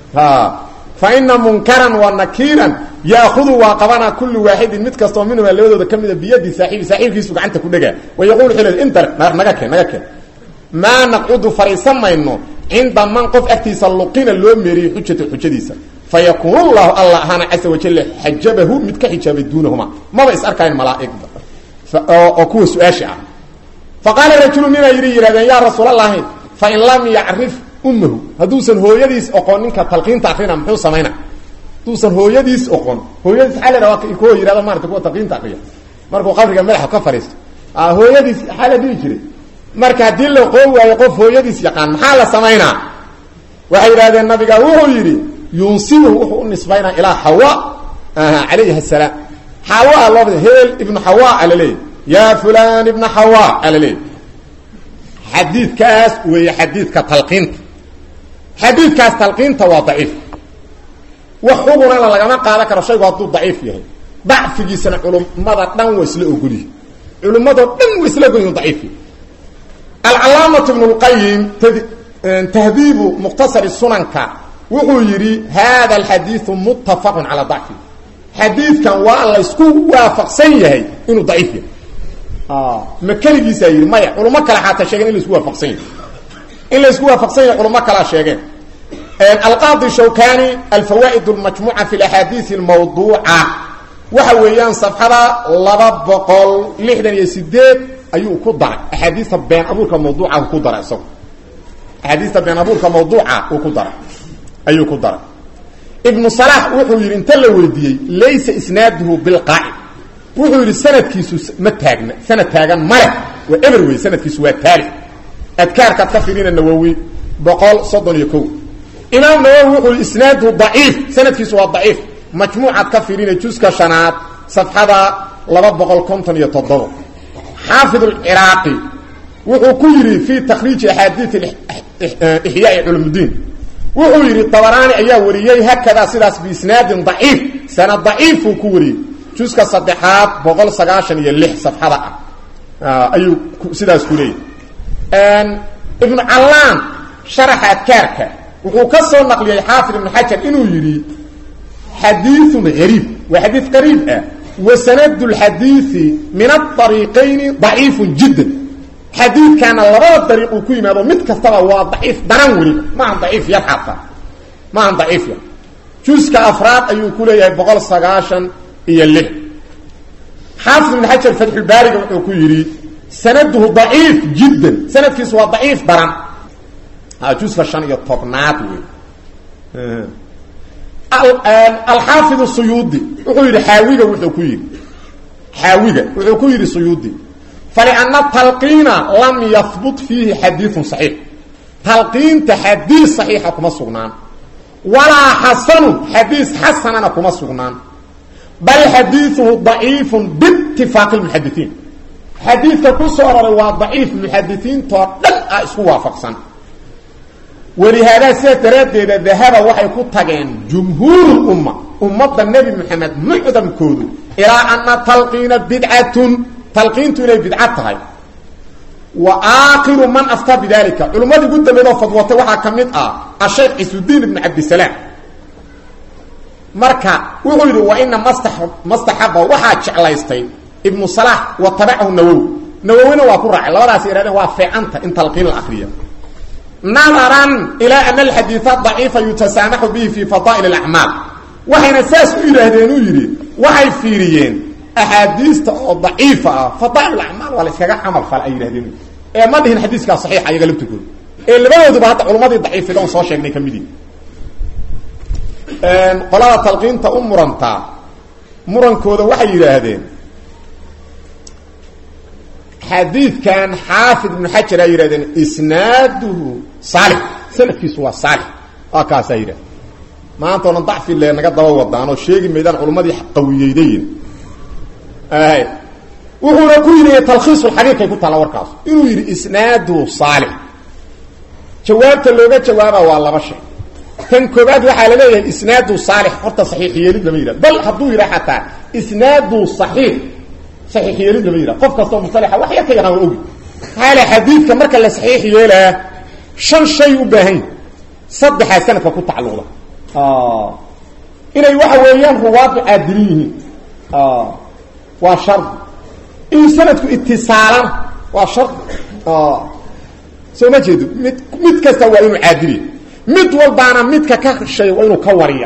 faina munkaran wa nakiiran yaahudu waa qabana kullu waaxidin mid kastoo minhuma labadooda ka mida biyadi saaiibi saaxiibkiisu gacanta ku dhegaa wayaqulu xil intar naga keen naga keen maa naqcudu fariisan mayno cinda man qof agtiisa luqina loo meeriyey xujata xujadiisa fayakuun llahu alla ahaana caza wajalla xajabahu mid ka xijaabay duunahuma maba is arkayn malaaigda oo kuwa su-aasha ah faqaala rajulu ninaa yidhi yihahdeen yaa rasuulallaahi fain lam yacrif ummahu hadduusan hooyadiis oqon ninka talqiinta akrina muxuu samayna hadduusan hooyadiis oqon hooyadiis xaa la dhaha kuwa yihahdo maarata kuwa talqiinta akriya markuu qabriga madaxa ka fadhiisto hooyadiis maxaa la dhihi jiray marka haddii la qoon waayo qof hooyadiis yaqaan maxaa la samaynaa waxay yidhahdeen nabiga wuxuu yidhi yunsibuhu wuxuu u nisbaynaa ilaa xawa calayhi asalaam xawa loo heel ibnu xawa ala leeyay ya fulan ibna xawa ala leeyay xadiidkaas weeye xadiidka talqiinta xadiidkaas talqiinta waa daciif wax xugunana lagama qaadan karo shaygu hadduu daciif yahay dacfigiisana culummada dhan waa isla ogolyihi culummadoo dhan waa isla ogolyihin daciif yahay alcalaamatu ibnu lqayim tahdiibu mukhtasari sunanka wuxuu yidhi hada alxadiidu muttafaqun calaa dacfi xadiidkan waa laysku waafaqsan yahay inuu daciif yahay ma keligiisaa yidhi maya culamo kale xataa sheegeen in laisku waafaqsan yahay in laysku waafaqsan yahay culamo kalea sheegeen alqaadi shawkani alfawaa'id almajmuuca fi alaxaadiis almawduuca waxa weeyaan safxada laba boqol lixdan iyo sideed ayuu ku daray axaadiista been abuurka mawduuca ku daray isagu axaadiista been abuurka mawduuca uu ku daray ayuu ku daray ibnu salax wuxuu yidhi inta la weydiiyey laysa isnaaduhu bilqaacid wuxuu yidhi sanadkiisu ma taagna sanad taagan male waa eber wey sanadkiisu waa taali adkaarkaad ka firina nawowi boqol soddon iyo ko imaam nawowi wuxuu yidhi isnaaduhu daciif sanadkiisu waa daciif majmuucaad ka firina juska shanaad safxada laba boqol konton iyo toddobo xaafid alciraaqi wuxuu ku yidhi fii takhriiji axaadiid ixyaai culumudiin wuxuu yidhi dabaraani ayaa wariyey hakadaa sidaas biisnaadin daciif sanad daciifuu ku wariyey juska saddexaad boqol sagaashan iyo lix safxada ah ayuu sidaas ku leeyay ibnu callaan sharaxa adkaarka wuxuu ka soo naqliyey xaafid ibnu xajar inuu yidhi xadiiun gariib waa xadiid qariib ah wa sanadu lxadiidi min aariiqayni daciifun jiddan xadiidkaana labada dariiq uu ku yimaado mid kastaba waa daciif daran weliba maahan daciif yar xataa maahan daciif yar juska afraad ayuu ku leeyahay boqol sagaashan iyo lix xaafid ibn xajar fatxulbaariga wuxuu ku yidhi sanaduhu daciif jiddan sanadkiisu waa daciif daran juska shan iyo tobnaad wey alxaafid suyuudi wuxuu yidhi xaawiga wuxuu ku yidhi xaawiga wuxuu ku yidhi suyuudi falianna talqiina lam yahbut fiihi xadiiun saxiix talqiinta xadiis saxiixa kuma sugnaan walaa xasanu xadiis xasanana kuma sugnaan bal xadiiuhu daciifun biitifaaqi lmuxadisiin xadiidka ku soo aroray waa daciif muxadisiintoo dhan ah isku waafaqsan walihaadaa sidaas daraaddeeda dahaba waxay ku tageen jumhuuru umma ummadda nebi moxamed mucdamkoodu ilaa ana talqiina bidcatun talqiintu inay bidca tahay wa aakhiru man aftaa bidalika culimmadii ugu dambeydoo fadwatay waxaa ka mid ah ashaykh cisudiin ibnu cabdisalaam marka wuxuu yidhi wa ina masta mastaxaba waxaa jeclaystay ibnu salax wa tabacahu nawowi nawowina waa ku raacay labadaas ihahdeen waa feecanta in talqiin la akriya nadaran ilaa ana alxadiida daciifa yutasaamaxu bihi fi fadaa'il alacmaal waxayna saas u yidhaahdeen uu yidhi waxay fiiriyeen axaadiista oo daciifa ah fadaa'il acmaal waa la iskaga camal fala ay yidhahdeen ee ma dhihin xadiiskaa saxiixa iyaga laftirkooda ee labadooduba hadda culummadii daciifida on soo sheegnay ka mid yihi qolada talqiinta u murantaa murankooda waxay yidhaahdeen xadiidkan xaafid ibnu xajar ay yidhahdeen isnaaduhu saalix sanadkiisu waa saalix waa kaasaa yidhahde maanta onan dacfi le naga daba wadaan oo sheegi maydaan culummadii qawiyeydayn wuxuuna ku yidhi talkhiisulxabiirkay ku taalla warkaas inuu yidhi isnaadu saalix jawaabta looga jawaaba waa laba shay tan koobaad waxaa la leeyahay isnaadu saalix horta saxiix yeelid lama yidhah bal hadduu yidhah xataa isnaadu saxiix saxiix yeelid lama yidhah qof kastoo musalaxa wax yar ka yaqaan waa ogi maxaa xadiidka marka la saxiix yeelaa shan shay u baahan saddexaa sanadka ku tacalluqda inay waxa weeyaan ruwaadu caadilin yihiin waa shardi in sanadku itisaalan waa shardi soo ma jeedo mid mid kasta waa inuu caadiliya mid walbaana midka ka shay waa inuu ka wariya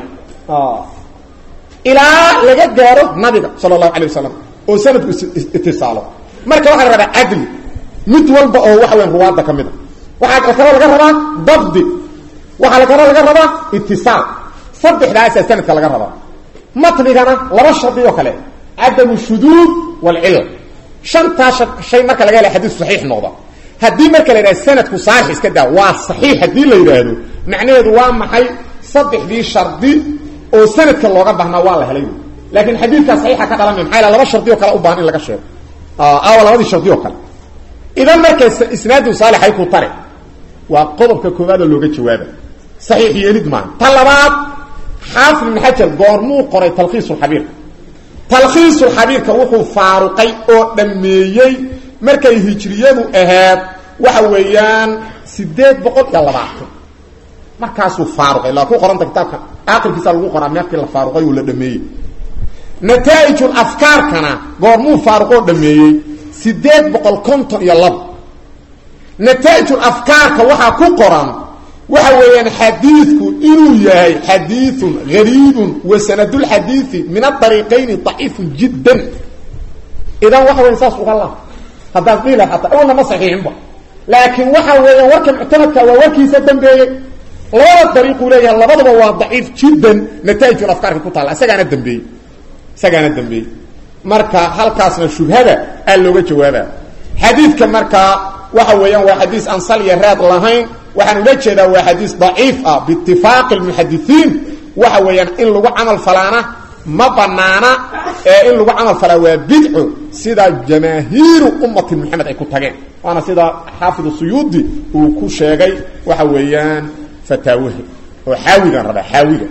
ilaa laga gaaro nabiga sala allahu alay wasalam oo sanadku itisaalo marka waxaa la rabaa cadli mid walba oo waxa weyan ruwaadda ka mid a waxaa kaloo laga rabaa dabdi waxaa kaloo laga rabaa itisaal saddexdaasaa sanadka laga rabaa matnigana laba shardi oo kale cadamu shuduud walcilla shantaa shay marka laga hela xadiis saxiix noqda haddii marka la yidhahdo sanadku saalix iska daa waa saxiix haddii la yidhaahdo macnaheedu waa maxay saddexdii shardi oo sanadka looga baahnaa waa la helay laakiin xadiidkaa saxiixa ka dhalanay maxaa yala laba shardi oo kale u baahan in laga sheego awa labadii shardi oo kale idan marka isnaadu saalixay ku tare waa qodobka koowaad oo looga jawaaba saxiix yeelid maaha ta labaad xaafid ibn xajar goormuu qoray talkhiisulxabiirka talkhiisulxabiirka wuxuu faaruqay oo dhammeeyey markay hijriyadu ahayd waxa weeyaan sideed boqol iyo labaatan markaasuu faaruqay laa ku qoranta kitaabka aakhirkiisa lagu qoraa meelkii la faaruqay oo la dhameeyey nataa'ijul afkaarkana goormuu faaruqoo dhameeyey sideed boqol konton iyo labo nataa'ijul afkaarka waxaa ku qoran waxa weeyaan xadiidku inuu yahay xadiiثun gariibun wa sanadulxadiiثi min aariiqayni ضaciifun jiddan idan waxa weya saas uga la haddaad dhihi laha ataa awalna ma saxiixinba laakiin waxa weeyaan warka muctamadka waa warkiisa dambeeyey labada dariiquu leeyahay labaduba waa daciif jiddan nataa'ijul afkaarka ku taalla isagaana dambeeyey isagaana dambeeyey marka halkaasna shubhada aa looga jawaaba xadiidka markaa waxa weeyaan waa xadiis aan sal iyo raad lahayn waxaan ula jeedaa waa xadiis daciif ah biitifaaqi lmuxadisiin waxa weeyaan in lagu camal falaana ma banaana ee in lagu camal falaa waa bidco sida jamaahiiru ummati moxamed ay ku tageen waana sida xaafid suyuudi uu ku sheegay waxa weeyaan fataawahi oo xaawigan rabaa xaawiga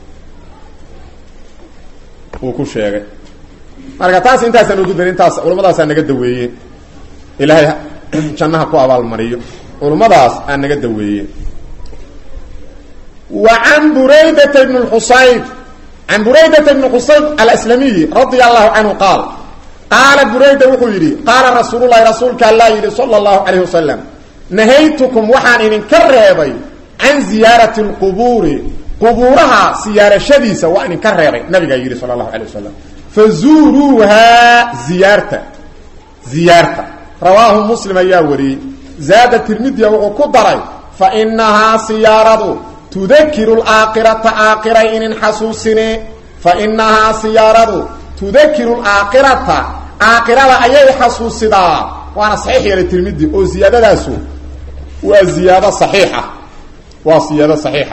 uu ku sheegay marka taas intaasaan ugu darin intaas culamadaasaa naga daweeye ilaahay jannaha ku abaalmariyo culumadaas aa naga daweeye wa can buraydata bn xusayb can buraydata bni xusayb alslamiyi radia allahu canhu qaal qaala burayda wuxuu yidhi qaala rasuululahi rasuulka allaa yidhi sala allahu calayh wasalam nahaytukum waxaan idinka reebay can ziyaarati lqubuuri qubuuraha siyaarashadiisa waa idinka reebay nabigaa yidhi sala allahu alay wasalam fazuuruuhaa ziyaarta ziyaarta rawaahu muslim ayaa wariyey zaada tirmidiya wuxuu ku daray fa inahaa siyaaradu tudakiru laakhirata aakiray inin xasuusine fa inahaa siyaaradu tudakiru laakhirata aakhirada ayay xasuusidaa waana saxiix yeelay tirmidi oo ziyaadadaasu waa ziyaado saxiixa waa ziyaado saxiixa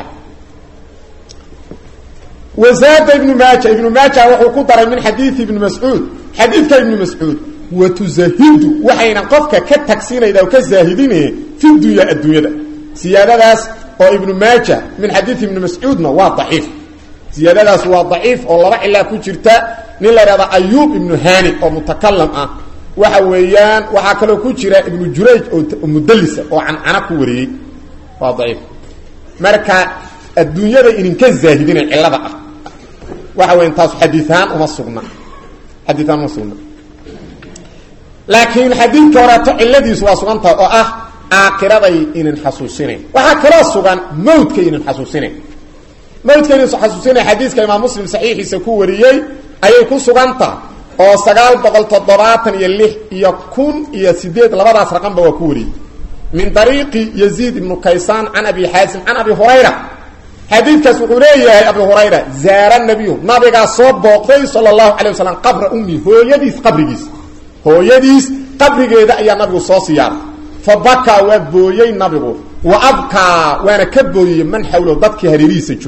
wazaada ibnu maaja ibnu maaja wuxuu ku daray min xadiidi ibni mascuud xadiidka ibni mascuud watuzahidu waxayna qofka ka tagsiinayda oo ka zaahidine fi dunya adduunyada siyaadadaas oo ibnu maaja min xadiid ibni mascuudna waa daciif siyaadadaas waa daciif oo laba cilaa ku jirta nin la ihahda ayuub ibnu hani oo mutakalam ah waxa weeyaan waxaa kaloo ku jira ibnu jurayj oo mudalisa oo cancana ku wariyey waa daciif marka adduunyada idinka zaahidina cilada ah waxa weya taas xadiiaan uma sugna xadiiaan uma sugna laakiin xadiidka horeeto ciladiisu waa sugantaha oo ah aakiraday inin xasuusinayn waxaa kaloo sugan mawdka inin xasuusinayn mawdka inin xasuusinayn xadiiska imaam muslim saxiixiisa ku wariyey ayay ku sugantaha oo sagaal boqol toddobaatan iyo lix iyo kun iyo sideed labadaas raqanba waa ku wariyey min dariiqi yaziid ibnu kaysaan can abi xaasim can abi hurayra xadiidkaas wuxuu leeyahay abu hurayra zaara nabiyu nabigaa soo booqday sala allahu calay wasalam qabra ummi hooyadiis qabrigiis hooyadiis qabrigeeda ayaa nabigu soo siyaaray fa bakaa waa booyey nabigu wa abkaa waana ka booyey man xawlo dadkii hareerihiisa joogay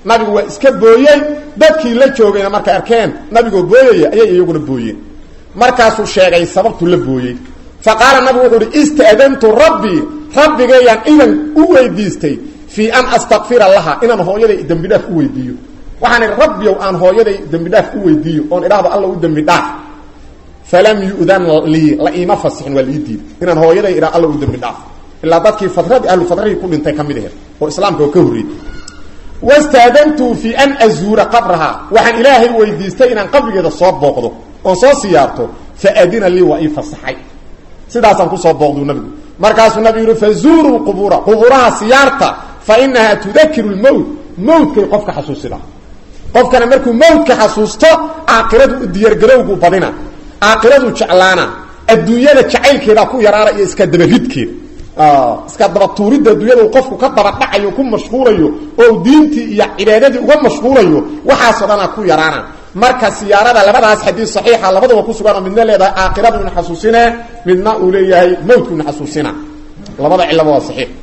nabigu waa iska booyey dadkii la joogayna markay arkeen nabigoo booyaya ayay iyaguna booyeen markaasuu sheegay sababtu la booyey fa qaala nabigu wuxuu uhi ista'dantu rabbii rabbigayaan idan u weydiistay fii an astakfira laha inaan hooyaday dembi dhaaf u weydiiyo waxaan idhi rabbiyow aan hooyaday dembi dhaaf u weydiiyo oon idhaahdo alla u dembi dhaaf falam yu'dan lii la iima fasixin waa lii diiday inaan hooyaday idhaa alla u dembi dhaaf ilaa dadkii fadradii ahlu fadradii ku dhintay ka mid aheed oo islaamka oo ka horreeyey wastaadantu fii an azuura qabraha waxaan ilaahay weydiistay inaan qabrigeeda soo booqdo oon soo siyaarto fa adina lii waa ii fasaxay sidaasaan kusoo booqdu nabigu markaasuu nabigu yihi fazuuruu qubuura qubuuraha siyaarta fa inahaa tudakiru lmowt mowtkay qofka xasuusida qofkana markuu mowtka xasuusto aakhiradu u diyaargarowgu badina aakhiradu jeclaana adduunyada jacaylkeeda ku yaraana iyo iska dabaridkeeda iska dabatuuridda adduunyada uu qofku ka daba dhacayo ku mashquulayo oo diintii iyo cibaadadii uga mashquulayo waxaasoo dhanaa ku yaraana marka siyaarada labadaas xadiid saxiixa labadaba ku sugan oo midna leedahay aakhiradu ina xasuusine midna uu leeyahay mowtku ina xasuusina labada cilaba waa saxiix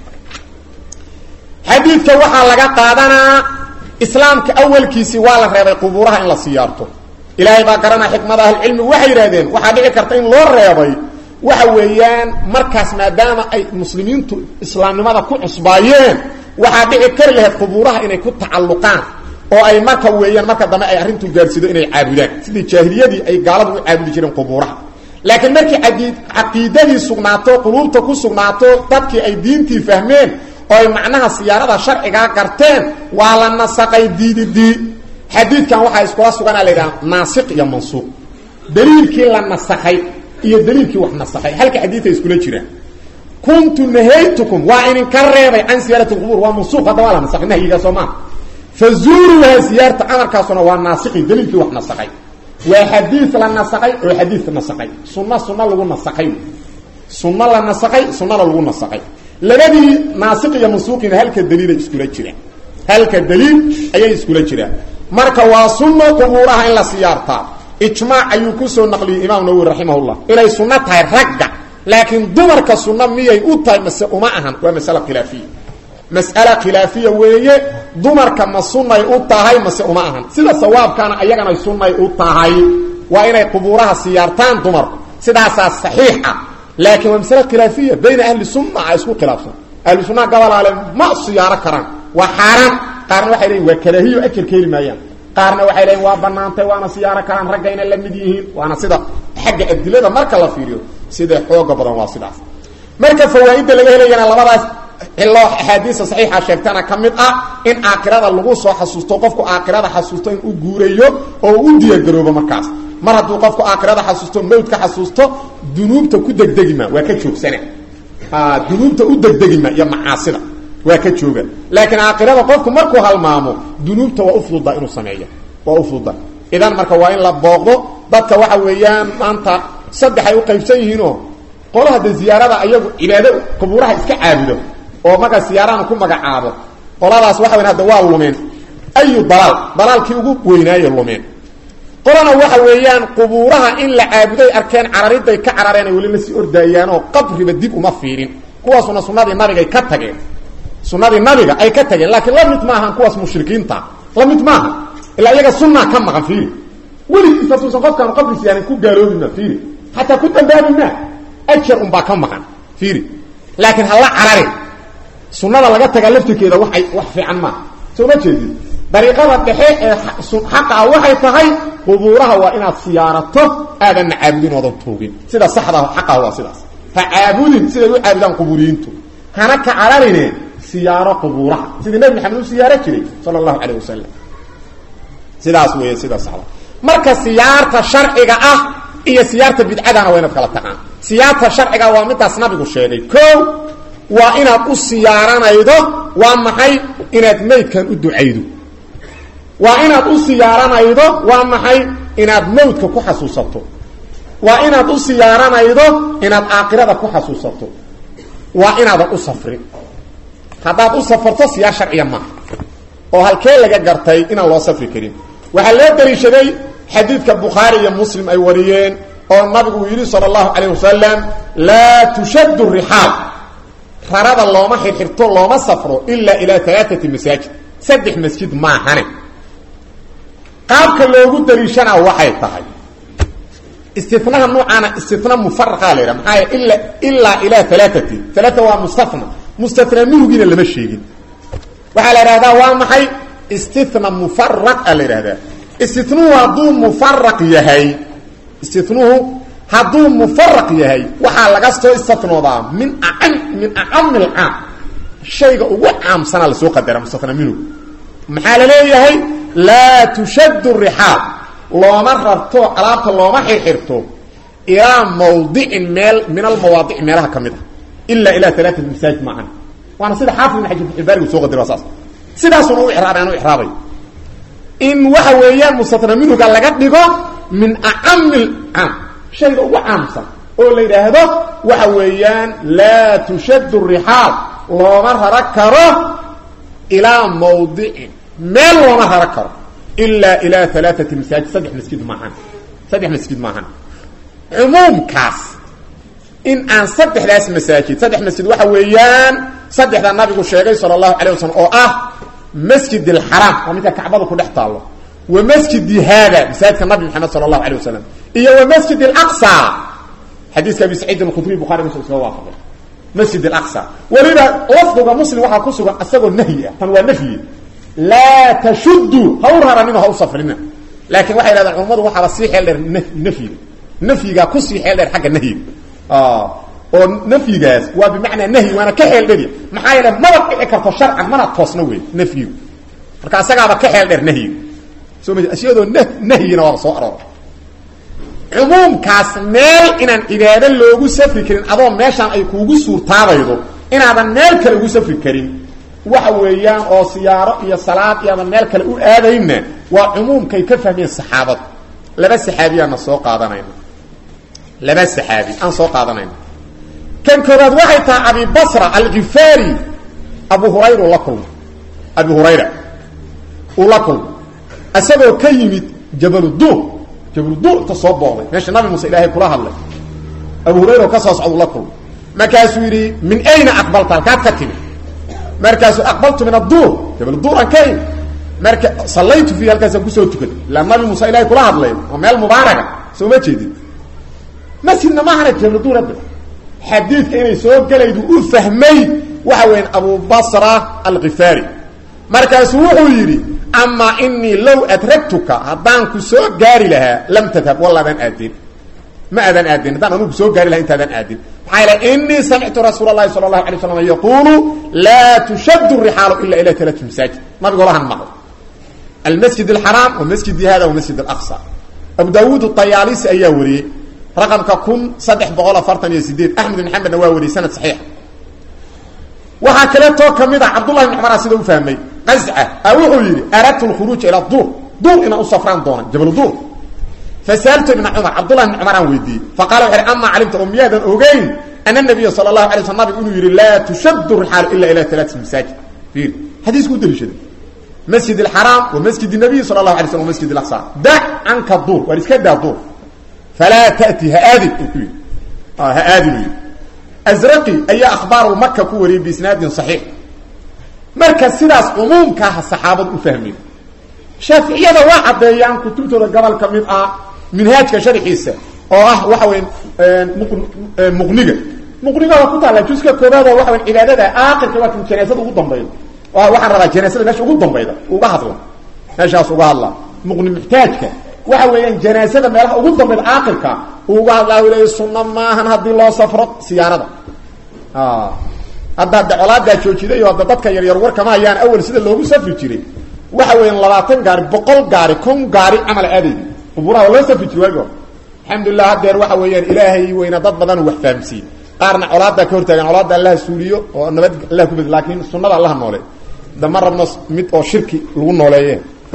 xadiidka waxaa laga qaadanaa islaamka awalkiisii waa la reebay qubuuraha in la siyaarto ilaahay baa garanaa xikmada ahlucilmigu waxay yidhahdeen waxaa dhici karta in loo reebay waxa weeyaan markaas maadaama ay muslimiintu islaamnimada ku cusbaayeen waxaa dhici kari lahayd qubuuraha inay ku tacalluqaan oo ay marka weeyaan marka dambe ay arrintu gaarsiido inay caabudaan sidii jaahiliyadii ay gaaladu u caabudi jireen qubuuraha laakiin markii aqii caqiidadii sugnaato quluubta ku sugnaato dadkii ay diintii fahmeen oo ay macnaha siyaarada sharcigaa garteen waa la nasaqay diididii xadiidkan waxaa iskula suganaa la yidhaha naasiq iyo mansuuq daliilkii la nasakhay iyo daliilkii wax nasakhay halka xadiidka iskula jiraan kuntu nahaytukum waa idinka reebay can siyaarati lqubuur waa mansuuq hadda waa la nasakhay nahyigaa soo maa fazuuruuha siyaarta amarkaasuna waa naasiqi daliilkii wax nasakhay waa xadiid la nasakay oo xadiid nasakay sunna sunna lagu nasakay sunna la nasakay sunnada lagu nasakay labadii naasiq iyo mansuuqina halka daliilay iskula jiraan halka daliil ayay iskula jiraan marka waa sunno qubuuraha in la siyaartaa ijmaac ayuu kusoo naqliyey imaam nawowi raximahullah inay sunno tahay ragga laakiin dumarka sunno miyay u tahay mase uma ahan waa masale khilaafiya mas'ale khilaafiya weeye dumarka ma sunnay u tahay mase uma ahan sida sawaabkaana ayagana sunnay u tahay waa inay qubuuraha siyaartaan dumarku sidaasaa saxiixa laakiin waa masale khilaafiya bayna ahli sunna a isku khilaafsan ahlu sunnaha gabalaale ma siyaaro karaan waa xaaraan qaarna waxay leeyiin waa karaahiyo ajar ka heli maayaan qaarna waxay leeyiin waa banaantay waana siyaaro karaan ragga inay la mid yihiin waana sida xagga adilada marka la fiiriyo sida xooga badan waa sidaas marka fawaaidda laga helayana labadaas cilo axaadiisa saxiixa sheegtana ka mid ah in aakhirada lagu soo xasuusto qofku aakhirada xasuusto in u guurayo oo u diyaargaroobo markaas mar hadduu qofku aakhirada xasuusto mawdka xasuusto dunuubta ku degdegima waa ka joogsana dunuubta u degdegima iyo macaasida waa ka jooga laakiin aakhirada qofku markuu halmaamo dunuubta waa ufududa inuu sameeyo waa ufududa idan marka waa in la booqdo dadka waxa weeyaan maanta saddex ay u qaybsan yihiinoo qola hadda ziyaarada ayagu cibaado qubuuraha iska caabudo oo markaa siyaarana ku magacaabo qoladaas waxa weyan hadda waa lumeen ayu dalaal dalaalkii ugu weynaaye lumeen qolana waxa weeyaan qubuuraha in la caabuday arkeen carariday ka carareen ay weli la sii ordaayaanoo qabriba dib uma fiirin kuwaasuna sunnadii nabigay ka tageen sunnadii nabiga ay ka tageen laakiin la mid maahan kuwaas mushrikiinta la mid maaha ilaa iyaga sunnaa ka maqan fiiri weligiis hatuusan qofkaan qabri siyaarin ku gaaloobima fiiri xataa ku dambaabima ajar unbaa ka maqan fiiri laakiin hala cararin sunnada laga tagaa laftirkeeda waay wax fiican maaha soo ma jeedid dariiqada dhexe ee xaqaa waxay tahay qubuuraha waa inaad siyaarato aadanna caabudin oodan tuugin sida saxda xaqaha waa sidaas ha caabudin siday u caabudaan qubuuriyiintu hana ka cararine siyaaro qubuuraha sidii nabi maxamed u siyaaro jiray sala allahu calayh wasalam sidaas weeye sida saxda marka siyaarta sharciga ah iyo siyaarta bidcadana waa inaad kala taqaan siyaarta sharciga waa midaas nabigu sheegay ko waa inaad u siyaaranaydo waa maxay inaad maydkan u ducaydo waa inaad u siyaaranaydo waa maxay inaad mawdka ku xasuusato waa inaad u siyaaranaydo inaad aakhirada ku xasuusato waa inaadan u safrin haddaad u safarto siyaar sharciya maaha oo halkee laga gartay inaan loo safri karin waxaa loo daliishaday xadiidka bukhaari iyo muslim ay wariyeen oo nabigu uu yidhi sala allahu calayh wasalam laa tushaddu rixaal rarada looma xirxirto looma safro ilaa ilaa alaaati masaajid saddex masjid maahane qaabka loogu daliishana waxay tahay istinaha noocaana istina mufaraqa la yidhaha maxaa ila ilaa ilaa alaaati alaaa waa mustana mustana minugiina lama sheegin waxaa la idhahdaa waa maxay istina mufaraq a la yidhahdaa istinuhu hadduu mufaraq yahay istinuhu hadduu mufaraq yahay waxaa laga soo istatnoodaa min a min acami lcaam shayga ugu caamsanaa lasoo qadara mustana minhu maxaa la leeyahay laa tushaddu rixaal looma rarto alaabta looma xirxirto ilaa mawdicin meel min almawaadic meelaha ka mid a ilaa ilaa alaaat masaajid maahan waana sida xaafid ibn xajar faxilbaarigu soo qadira waa saas sidaasuna u iraabay aan u iraabay in waxa weeyaan mustatna minhuga laga dhigo min acami lcaam shayga ugu caamsan oo la yidhaahdo waxa weeyaan laa tushaddu rixaal looma rara karo ilaa mawdicin meel looma rara karo ilaa ilaa alaaati masaajid saddex masjid maahan saddex masjid maahan cumuumkaas in aan saddexdaas masaajid saddex masjid waxa weeyaan saddexda nabigu sheegay sala allahu calay wasalam oo ah masjid alxaraam waa midka kacbada ku dhex taallo wa masjidi haada masaajidka nabi maxamed sala allahu alay wasalam iyo wa masjid alaqsa xadiiska abi saciid alkhudriy bukhari muslim iskaga waafaqay masjid alaqsa weliba lafdiga muslim waxaa ku sugan isagoo nahyi ah tan waa nafyi laa tashuddu ha u raranino ha u safrina laakiin waxay dhahdeen culammadu waxaaba sii xeel dheer nafyiga nafyigaa kusii xeel dheer xagga nahyiga oo nafyigaas waa bimacnaa nahyi waana ka xeel dheri maxaa yeele maba dhici karto sharcan mana toosna wey nafyigu marka asagaaba ka xeel dheer nahyiga soo ma ashiyadoo n nahyina waaba soo aroora cumuumkaas meel inaan cibaado loogu safri karin adoo meeshaan ay kuugu suurtaabaydo inaadan meel kale ugu safri karin waxa weeyaan oo siyaaro iyo salaad iyo aadan meel kale u aadayna waa cumuumkay ka fahmeen saxaabadu laba saxaabiyaana soo qaadanayna laba saxaabi aan soo qaadanayna kan koobaad waxay tahay abi basra alkifaari abu hurayra uu la kulma abi hurayra uu la kulma isagoo ka yimid jabaluduur jabaluduur inta soo booday meesha nabi muuse ilaahay kula hadlay abu hurayra oo ka soo socda uu la kulma markaasuu yidhi min ayna aqbalta halkaad ka timi markaasuu aqbaltu min adduur jabaluduur aan ka yimi marka sallaytu fiihi halkaasaan kusoo tukaday ilaa nabi muuse ilahay kula hadlay oo meel mubaaraga soo ma jeedid masjidna maahana jabaluduur hadda xadiidka inay soo gelaydu u fahmay waxa weeyaan abu basra alkifaari markaasuu wuxuu yidhi amaa inii low adragtuka haddaan ku soo gaari lahaa lam tadhab walla adaan aadin ma adaan aadin haddaan anugu soo gaari laha intaadaan aadin maxaa yeele inii samictu rasuula اlahi salى اlahu alay slam yaquulu laa tushaddu rixaalu ila ila alati masaajid nabigolahan maql almasjid اlxaraam wa masjidi hada wa masjid اlaqsa abu daawuud طayaalisi ayaa wariyey raqamka kun saddex boqol afartan iyo sideed axmed bin xamedna waa wariyey sanad saxiixa waxaa kaleetoo kamid a cabdullahi bn cumara sida u fahmay qazca a wuxuu yidhi aradtu lkhuruuja ila duur duur inaan u safraan doona jabal duur fasaaltu ibna cumar cabdullahi bn cumar aan weydiiyey faqala wuxu hi amaa calimta oo miyaadan ogeyn ana nabiya sala allahu alay sl nabigu inuu yidhi laa tushaddu rixaalu ila ila alaati masaajid fiir xadiisku u daliishaday masjid alxaraam wa masjid nabiy sala allahu alay slm wa masjid alaqsa dac canka duur waar iska daa duur falaa tati ha aadin uu ku yidhi ha aadin uu yidhi azraqi ayaa akhbaaru maka ku wariyey biisnaadin saxiix marka sidaas cumuumkaaha saxaabadu u fahmeen shaaficiyada waa caddeeyaan kutubtooda gobol ka mid ah minhaajka sharxiisa oo ah waxa weya muqniga muqniga waa ku taalla juska koobaad oo waxa weya cibaadada aakhirka waa kan janaasada ugu dambayda waxaan rabaa janaasada meesha ugu dambayda uga hadla meeshaas uga hadla muqni muxtaajka waxa weeyaan janaasada meelaha ugu dambayda aakhirka uga hadlaa u leeya sunna maahan haddii loo safro siyaarada hadda hadda colaadaa joojiday oo hadda dadka yaryar warkama hayaan awal sida loogu safri jiray waxa weeyaan labaatan gaari boqol gaari kun gaari camal aadaydi quburaha waa loo safri jiray waagi hore alxamdulilah haddeer waxa weeyaan ilaahay weyna dad badan wax fahamsiiyey qaarna colaadaa ka hortaagan colaada allaha suuliyo oo nabad allah ku bed laakiin sunada allaha noole dama rabno mid oo shirki lagu nooleeye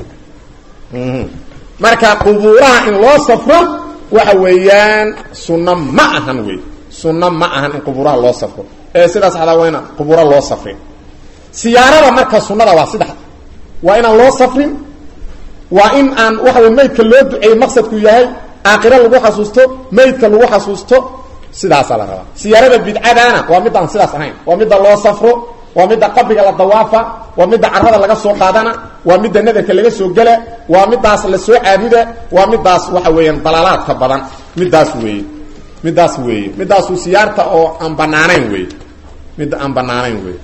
marka qubuuraha in loo safro waxa weeyaan sunno ma ahan wey sunno ma ahan in qubuuraha loo safro ee sidaas adaa waa inaan qubuura loo safrin siyaarada marka sunnada waa sidax waa inaan loo safrin waa in aan waxa wey maydka loo duceeyey maqsadku yahay aakhiro lagu xasuusto maydka lagu xasuusto sidaasaa la rabaa siyaarada bidcadaana waa midaan sidaas ahayn waa midda loo safro waa midda qabriga la dawaafa waa midda carada laga soo qaadana waa midda nadarka laga soo gela waa midaas la soo caabuda waa midaas waxa weeyaan dalaalaadka badan midaas weeye midaas weeye midaasu siyaarta oo aan banaanayn weeye midda aan banaanayn weeye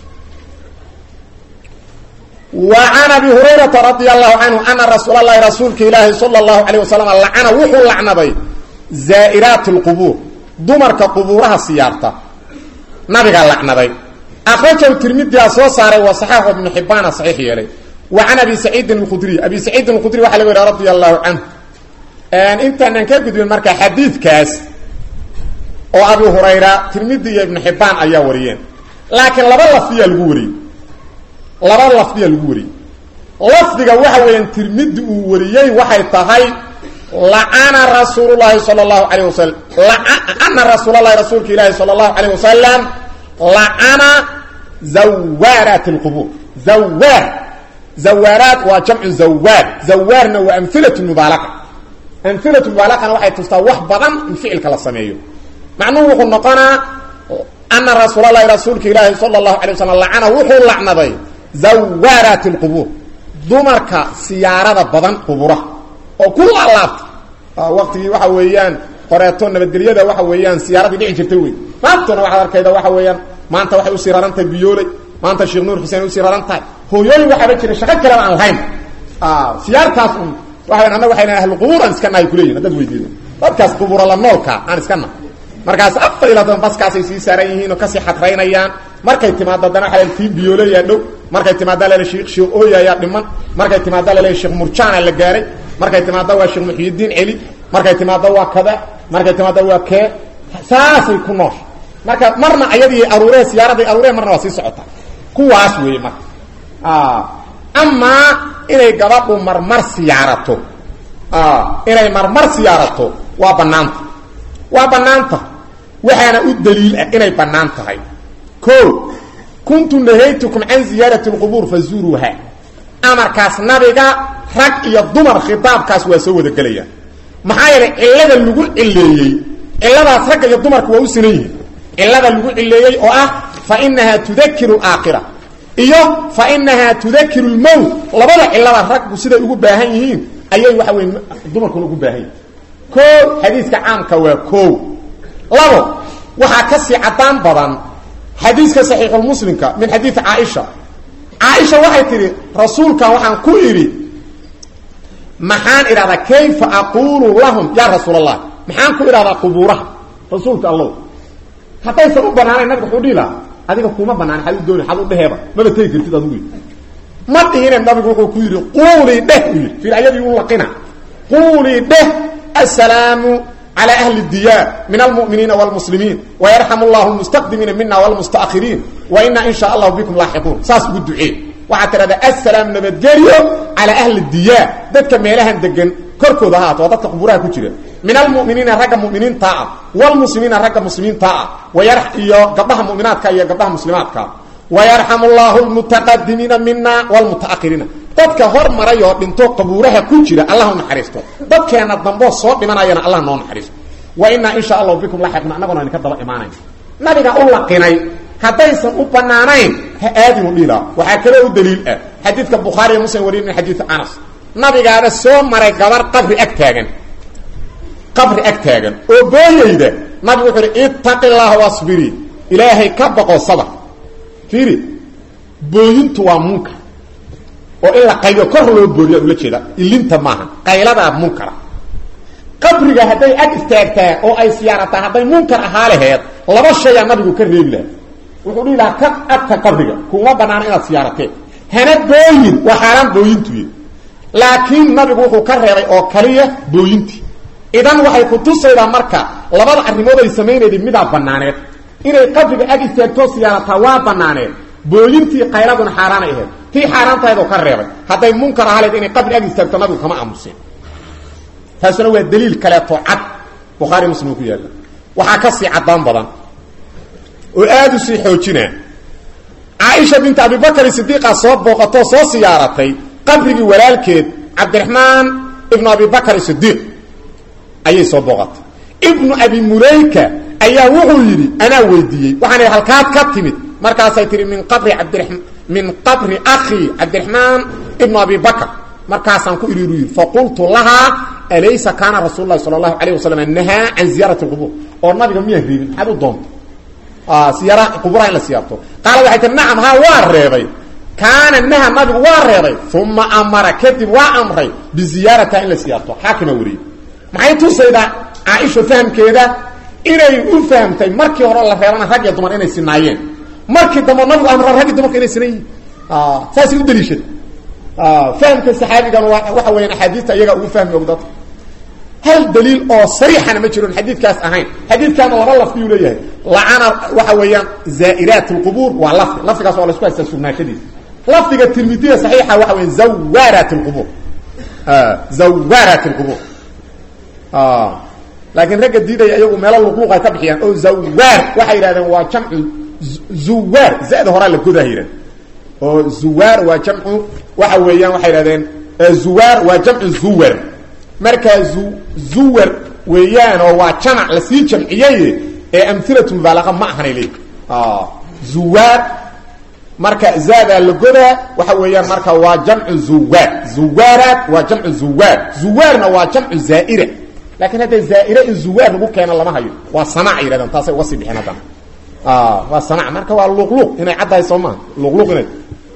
وعن أبي هريرة رضي الله عنه أن رسول الله رسولك إلهي صلى الله عليه وسلم لعنه وحو لعنبي زائرات القبور دمرك قبورها سيارته نبي لعنبي أخرجه الترمذي أسوى صاري وصححه ابن حبان صحيح يلي وعن أبي سعيد الخدري أبي سعيد الخدري وحلوه رضي الله عنه أن انت ننكبد من مركة حديث كاس oo abu hurayra tirmidi iyo ibn xibaan ayaa wariyeen laakiin laba lafdiya lagu wariyey laba lafdiya lagu wariyey lafdiga waxa weeyaan tirmidi uu wariyey waxay tahay lacana rasuulullahi sala allahu calayh wasalam lacana rasuulalahi rasuulka ilaahi sala allahu calayh wasalam lacana zawaaraat alqubuur zawaar zawaaraat waa jamcu zawaar zawaarna waa amhilatu mubaalaqa amhilatu mubaalaqana waxay tustaa wax badan in ficilka la sameeyo macnuhu wuxuu noqonaa ana rasuulalahi rasuulka ilaahi sala allahu alay waslam lacana wuxuu lacnaday zawaaraati lqubuur dumarka siyaarada badan quburaha oo ku laalaabta waqtigii waxa weeyaan horeeto nabadgelyada waxa weeyaan siyaaradii dhici jirtay wey maantana waxaad arkayda waxa weeyaan maanta waxay usii raran tahay biyooley maanta sheekh nuur xuseen usii raran tahay hooyooyin waxaaba jira shaqo kaleba aan lahayn siyaartaas un waa annaga waxayna ahluqubuur aan iska nahay kuleeyihin haddaad weydiido dadkaas qubura la noolka aan iska nahay markaas afar iyo labaatan baskaasay sii saaran yihiin oo kasii xadraynayaan markay timaado haddana waxa tiin biyoolayaa dhow markay timaado lale sheekh sheekh ooyayaa dhiman markay timaado lale sheekh murjaana la gaaray markay timaado waa sheekh muxyidiin celi markay timaado waa kada markay timaado waa kee saasay ku noosh marka marna ayadii aruuree siyaaraday aruuree marna waa sii socotaa kuwaas weeye marka amaa inay gabadhu marmar siyaarato inay marmar siyaarato waa banaanta waa banaanta waxaana u daliil ah inay bannaan tahay o kuntu nahaytukum can ziyaarati اlqubuur fazuuruuha amarkaas nabiga rag iyo dumar khitaabkaas waa soo wada gelayaan maxaa yeelay cillada lagu cileeyey cilladaas ragga iyo dumarka waa u sinan yihiin cillada lagu cileeyey oo ah fainahaa tudakiru aakhira iyo fainahaa tudakiru lmowt labada cillada raggu siday ugu baahan yihiin ayay waxa wey dumarkuna ugu baahan yihin o xadiiska caamka waa o labo waxaa ka sii cadaan badan xadiiska saxiixulmuslimka min xadiidi caaisha caaisha waxay tidhi rasuulkan waxaan ku idhi maxaan idhahdaa kayfa aquulu lahum yaa rasuul allah maxaan ku idhahdaa qubuuraha rasuulka allow haddaysan u banaanayn nabiga wuxuu dhihi lahaa adiga kuma banaan xad u dooni xad u dheheeba maba tegi kartid adugu ma dhihine nabigu wuxuu ku yidhi quulii dheh u yidhi fiir ayadii u laqina quulii dheh السلام على أهل الديار من المؤمنين والمسلمين ويرحم الله المستقدمين منا والمستأخرين وإنا إن شاء الله بكم لاحقون ساس بالدعاء وحتى هذا السلام نبتجريو على أهل الديار ذاتك ميلها دقن كركو ذهات وضدك قبورها كتير من المؤمنين رقم مؤمنين طاعة والمسلمين رقم مسلمين طاعة ويرح إيا قبها مؤمنات كا إيا قبها مسلمات كا ويرحم الله المتقدمين منا والمتأخرين dadka hor maray oo dhinto qabuuraha ku jira allah u naxariisto dadkeena dambo soo dhimanayana allah noo naxariisto wa inna insha allah bikum lahiqna anaguna in ka daba imaanay nabiga u laqinay hadaysan u banaanayn ha aadinu dhila waxa kale u daliil ah xadiidka bukhari iyo muslim wariin xadiid anas nabigaana soo maray gabar qabri ag taagan qabri ag taagan oo booyayda nabigu wuxuu yidhi ittaqillaha wasbiri ilaahay ka baqo sabr fiiri booyintu waa munkar oo in la qaylo kor loo booriya ula jeeda ilinta maaha qayladaa munkara qabriga hadday ag istaagtaa oo ay siyaarataa hadday munkar ahaa laheed laba shayaa nabigu ka reebi laha wuxuu dhihi lahaa ka agta qabriga kuma banaana inaad siyaarateen hana booyin waa xaaraan booyintuy laakiin nabigu wuxuu ka reebay oo kaliya booyintii idan waxay ku tusaydaa marka labada arrimood ay samaynayda midaa banaaneed inay qabriga ag istaagtoo siyaarataa waa banaaneed booyintii qayladuna xaaraanay ahayd tii xaaraantahaydoo ka reebay hadday munkar ahaleed inay qabri ag istaagto nabigu kama aamuseen taasuna waa daliil kaleeto cad bukhaari muslim ku yaalla waxaa ka sii caddaan badan oo aada u sii xoojinaa caaisha binta abibakar sidiiqa soo booqatoo soo siyaaratay qabrigii walaalkeed cabdiraxmaan ibnu abibakar sidiiq ayay soo booqatay ibnu abi mulayka ayaa wuxuu yidhi anaa weydiiyey waxaan idhi halkaad ka timid markaasay tihi min qabri cabdira min qabri akhi cabdiraxmaan ibnu abi bakr markaasaan ku iriru yidhi faqultu lahaa alaysa kaana rasuul lahi sala allahu alayh wasalam nahaa can ziyaarati lqubuur oo nabiga miyaa reebin maxaad u doonta siyaara quburaha in la siyaarto qaala waxay tii nacam haa waa reebay kaana naha nabigu waa reebay uma amara kadib waa amray biziyaaratiha in la siyaarto xaakima wariyey maxay tusaydaa caaisha fahamkeeda inay u fahamtay markii hore la reebana rag iyo dumar inay sinaayeen markii dambe nabigu amra raggi dumarka inay sinan yihin saasay u daliishada fahamka saxaabigan waxa weeyaan axaadiista iyagaa ugu fahmi og dadka hal daliil oo sariixana ma jiron xadiidkaas ahayn xadiidkaana laba lafdiyuu leeyahay lacana waxa weeyaan zaa'iraat lqubuur waa lafdi lafdigaas waa la isku haystaa sugnaashadiisa lafdiga tirmidiya saxiixa waxa weya zawaarat lqubuur zawaarat lqubuur laakiin ragga diidaya iyagu meelo luqluq ay ka bixiyaan oo zawaar waxay yidhahdeen waa jamcu zuwaar zada horaa la godaa yidhahden oo zuwaar waa jamcu waxa weeyaan waxay yidhahdeen zuwaar waa jamcu zuwar markaa zu zuwar weeyaan oo waa jamac lasii jamciyey ee amhilatu mubaalaqa ma ahanay leey zuwaar marka zaadaa la godaa waxa weeyaan marka waa jamcu zuwaar zuwaaraat waa jamcu zuwaar zuwaarna waa jamcu zaa'ira lakin hadda zaaire in zuwaar lagu keeno lama hayo waa sanac yidhahdeen taasay uga sii bixeen haddana waa sanac marka waa luqluq inay caddahay soo maha luqluq inay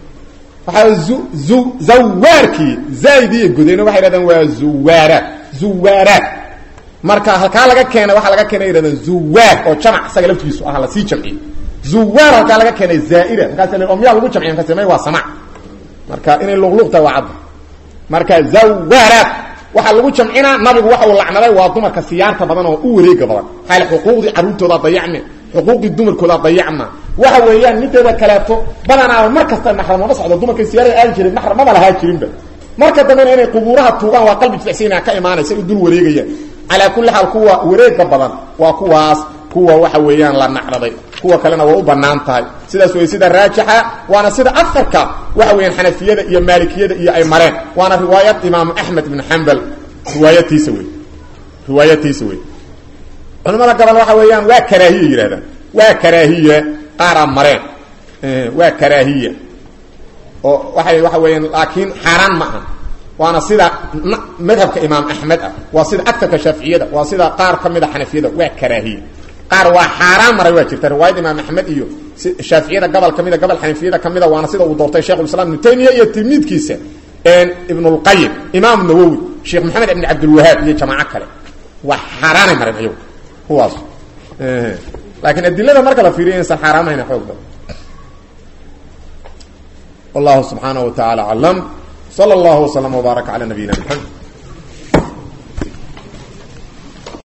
waxaa zu zu zawaarkii zaaidii godeyna waxay yidhahdeen waa zuwaaraat zuwaaraat marka halkaa laga keenay waxaa laga keenay yidhahdeen zuwaar oo jamac isaga laftigiisu aha lasii jamciyey zuwaar halkaa laga keenay zaaira markaas oo miyaa lagu jamciya markaas may waa sanac marka inay luqluq tahay waa cadda marka zawaaraat waxaa lagu jamcinaa nabigu waxa uu lacnaday waa dumarka siyaarta badan oo u wareega badan xaal xuquuqdii carruurtooda dayacme xuquuqdii dumarkooda dayacma waxa weeyaan mideeda kaleeto badanaaba mar kasta maxramama socdo dumarkay siyaarada aadi jirin maxram maba lahaa jirinba marka dambena inay qubuuraha tuugaan waa qalbi jilicsina ka imaanaysa u dul wareegayaan calaa kulli xaal kuwa wareega badan waa kuwaas kuwa waxa weeyaan la nacraday kuwa kalena waa u banaan tahay sidaas wey sida raajixa waana sida afarka waxa weeyaan xanafiyada iyo maalikiyada iyo ay mareen waana riwaayad imaamu axmed ibn xambal riwaayatiisa wey riwaayatiisa wey culamada gobol waxa weeyaan waa karaahiya yidhahdaan waa karaahiya qaaraa mareen waa karaahiya oo waay waxa weeyaan laakiin xaaraan ma aha waana sida madhabka imaam axmed ah waa sida agarka shaaficiyada waa sida qaar ka mida xanafiyada waa karaahiya qaar waa xaaraan maray waa jirta riwaayada imaam axmed iyo shaaficiyada gobol kamida gobol xanafiyada kamida waana sida uu doortay shekhulislam ibnu taymiya iyo tilmiidkiisa ibnulqayim imaam nawowi sheekh maxamed ibn cabdilwahaab iyo jamaaco kale waa xaaraanay mareen ayagu kuwaas laakiin adilada marka la fiiriyo insan xaaraamahayna xoog badan wallahu subxaanaه wa taعala aclam slى اllah وslm وbaarك عlى nabiyina mxamed